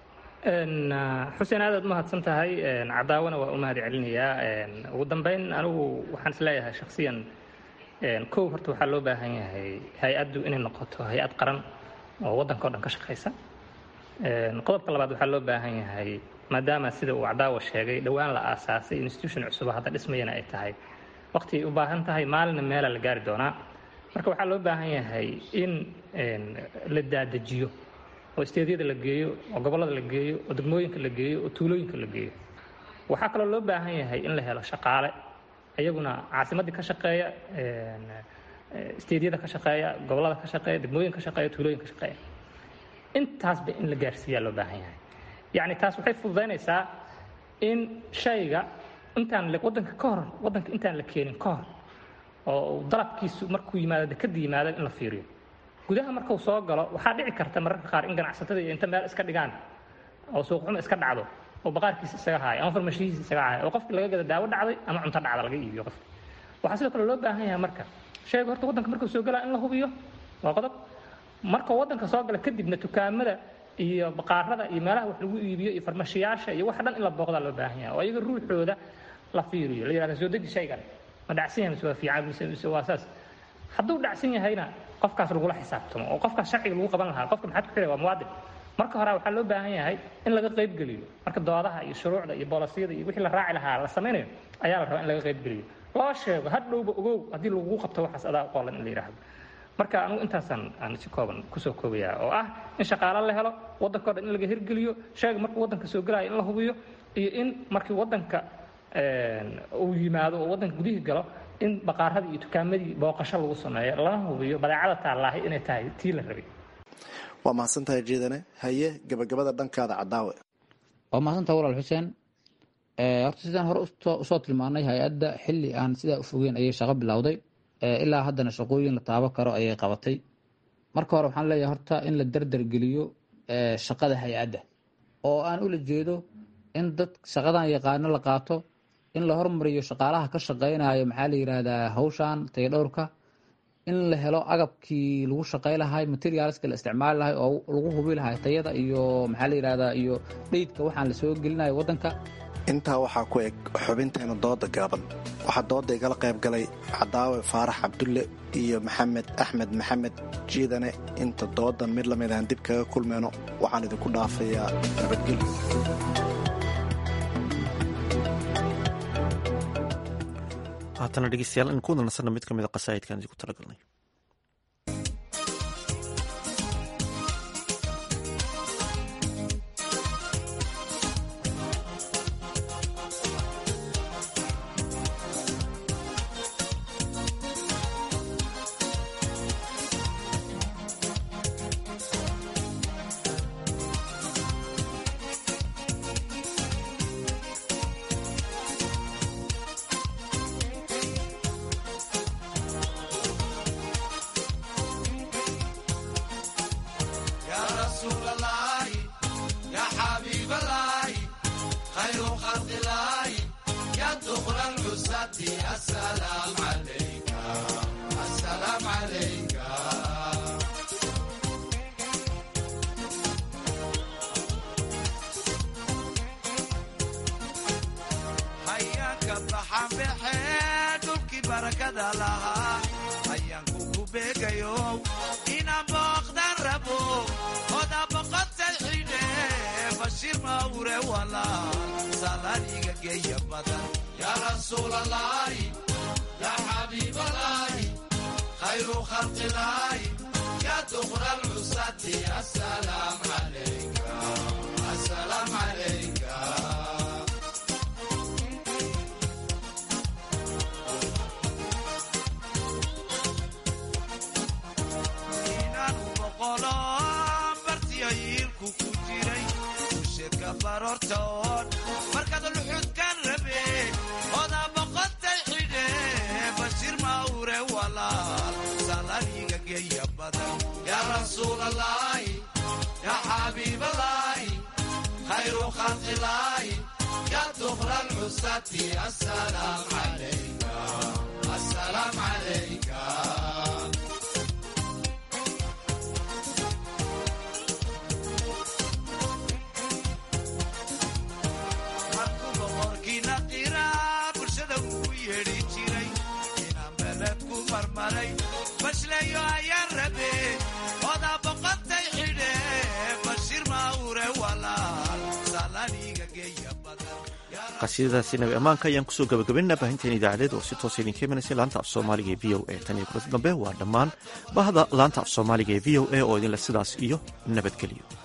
xuseen aadaad umahadsan tahay cadaawana waa u mahad celinayaa ugu dambeyn anigu waxaan isleeyahay shaksiyan kow horta waxaa loo baahan yahay hay-addu inay noqoto hay-ad qaran oo waddanka o dhan ka shaqaysa qodobka labaad waxaa loo baahan yahay maadaama sida uu cadaawa sheegay dhowaan la aasaasay institution cusuba hadda dhismayana ay tahay waqti ay u baahan tahay maalinna meela la gaari doonaa marka waxaa loo baahan yahay in la daadajiyo oo isteedyada la geeyo oo gobollada la geeyo oo degmooyinka la geeyo oo tuulooyinka la geeyo waxaa kaloo loo baahan yahay in la helo shaqaale iyaguna caasimaddii ka shaqeeya isteedyada ka shaqeeya gobollada ka shaqeeya degmooyinka ka shaqeeya tuulooyinka ka shaqeeya intaasba in la gaarsiiyaa loo baahan yahay yacni taas waxay fududaynaysaa in shayga intaan waddanka ka hor waddanka intaan la keenin ka hor oo dalabkiisu markuu yimaado dekada yimaado in la fiiriyo gudaha markuu soo galo waxaa dhici karta mararka qaar in ganacsatada iyo inta meel iska dhigaan oo suuqxuma iska dhacdo oo baqaarkiisa isaga haayo ama farmashihiisa isaga haayo oo qofki laga gada daawo dhacday ama cunto dhacda laga iibiyo qofki waxaa sidoo kale loo baahan yahay marka shayga horta waddanka markuu soo galaa in la hubiyo waa qodob markuu waddanka soo gala kadibna dukaamada iyo baqaarada iyo meelaha wax lagu iibiyo iyo farmashiyaasha iyo waxa dhan in la booqdaa loo baahan yahay oo ayaga ruuxooda la fiiriyo la yihahda soo deji shaygan ma dhacsan yahay mise waa fiican mise mise waa saas hadduu dhacsan yahayna qofkaas lagula xisaabtamo oo qofkaas sharciga lagu qaban lahaa qofka maxaad ku xidhay waa muwaadin marka hore waxaa loo baahan yahay in laga qaybgeliyo marka doodaha iyo shuruucda iyo boolasiyada iyo wixii la raaci lahaa la samaynayo ayaa la rabaa in laga qaybgeliyo loo sheego hadhowba ogow haddii lagugu qabto waxaas adaa qolan in la yidhaahdo marka anugu intaasaan aan si kooban kusoo koobayaa oo ah in shaqaalo la helo waddanka o dhan in laga hirgeliyo shayga markuu waddanka soo gelayo in la hubiyo iyo in markii waddanka uu yimaado oo waddanka gudihii galo in baqaaradii iyo dukaamadii booqasho lagu sameeyo lana hubiyo badeecada taallaahay inay tahay tii la rabay waa mahadsantahay jeedane haye gabagabada dhankaada cadaawe waa mahadsantaha walaal xuseen horta sidaan hore usoo tilmaanay hay-adda xilli aan sidaa u fogeyn ayay shaqo bilowday ilaa haddana shaqooyin la taabo karo ayay qabatay marka hore waxaan leeyahay horta in la derdergeliyo shaqada hay-adda oo aan ula jeedo in dad shaqadan yaqaano la qaato in la hormariyo shaqaalaha ka shaqeynayo maxaa la yidhaahdaa hawshan tayadhowrka in la helo agabkii lagu shaqey lahay materialska la isticmaali lahay oo lagu hubi lahay tayada iyo maxaa la yidhahdaa iyo dheydka waxaan la soo gelinayo waddanka intaa waxaa ku eg xubinteena dooda gaaban waxaa dooda igala qayb galay cadaawe faarax cabdulle iyo maxamed axmed maxamed jiidane inta doodan mid lamid aan dib kaga kulmeyno waxaan idinku dhaafayaa nabadgelyo haatana dhegeystayaal in ku nasanno mid ka mid a qasaa'idkan idinku talagalnay markaad luxudkan rabe odaa boqotay xidhe bashir mawre walaal salaniga geeya badan yaa rasuulalaahi yaa xabiibalaahi khayru khalqilaahi yaa dukra lcusati asalaam calayka asalaam calayka qasiidadaasi nabi ammaanka ayaan kusoo gabagabaynaa baahinteen idaacadeed oo si toosa idinka imanaysay laanta af soomaaliga ee v o a tan iyo kulanti dambe waa dhammaan bahda laanta af soomaaliga ee v o a oo idinleh sidaas iyo nabadgeliyo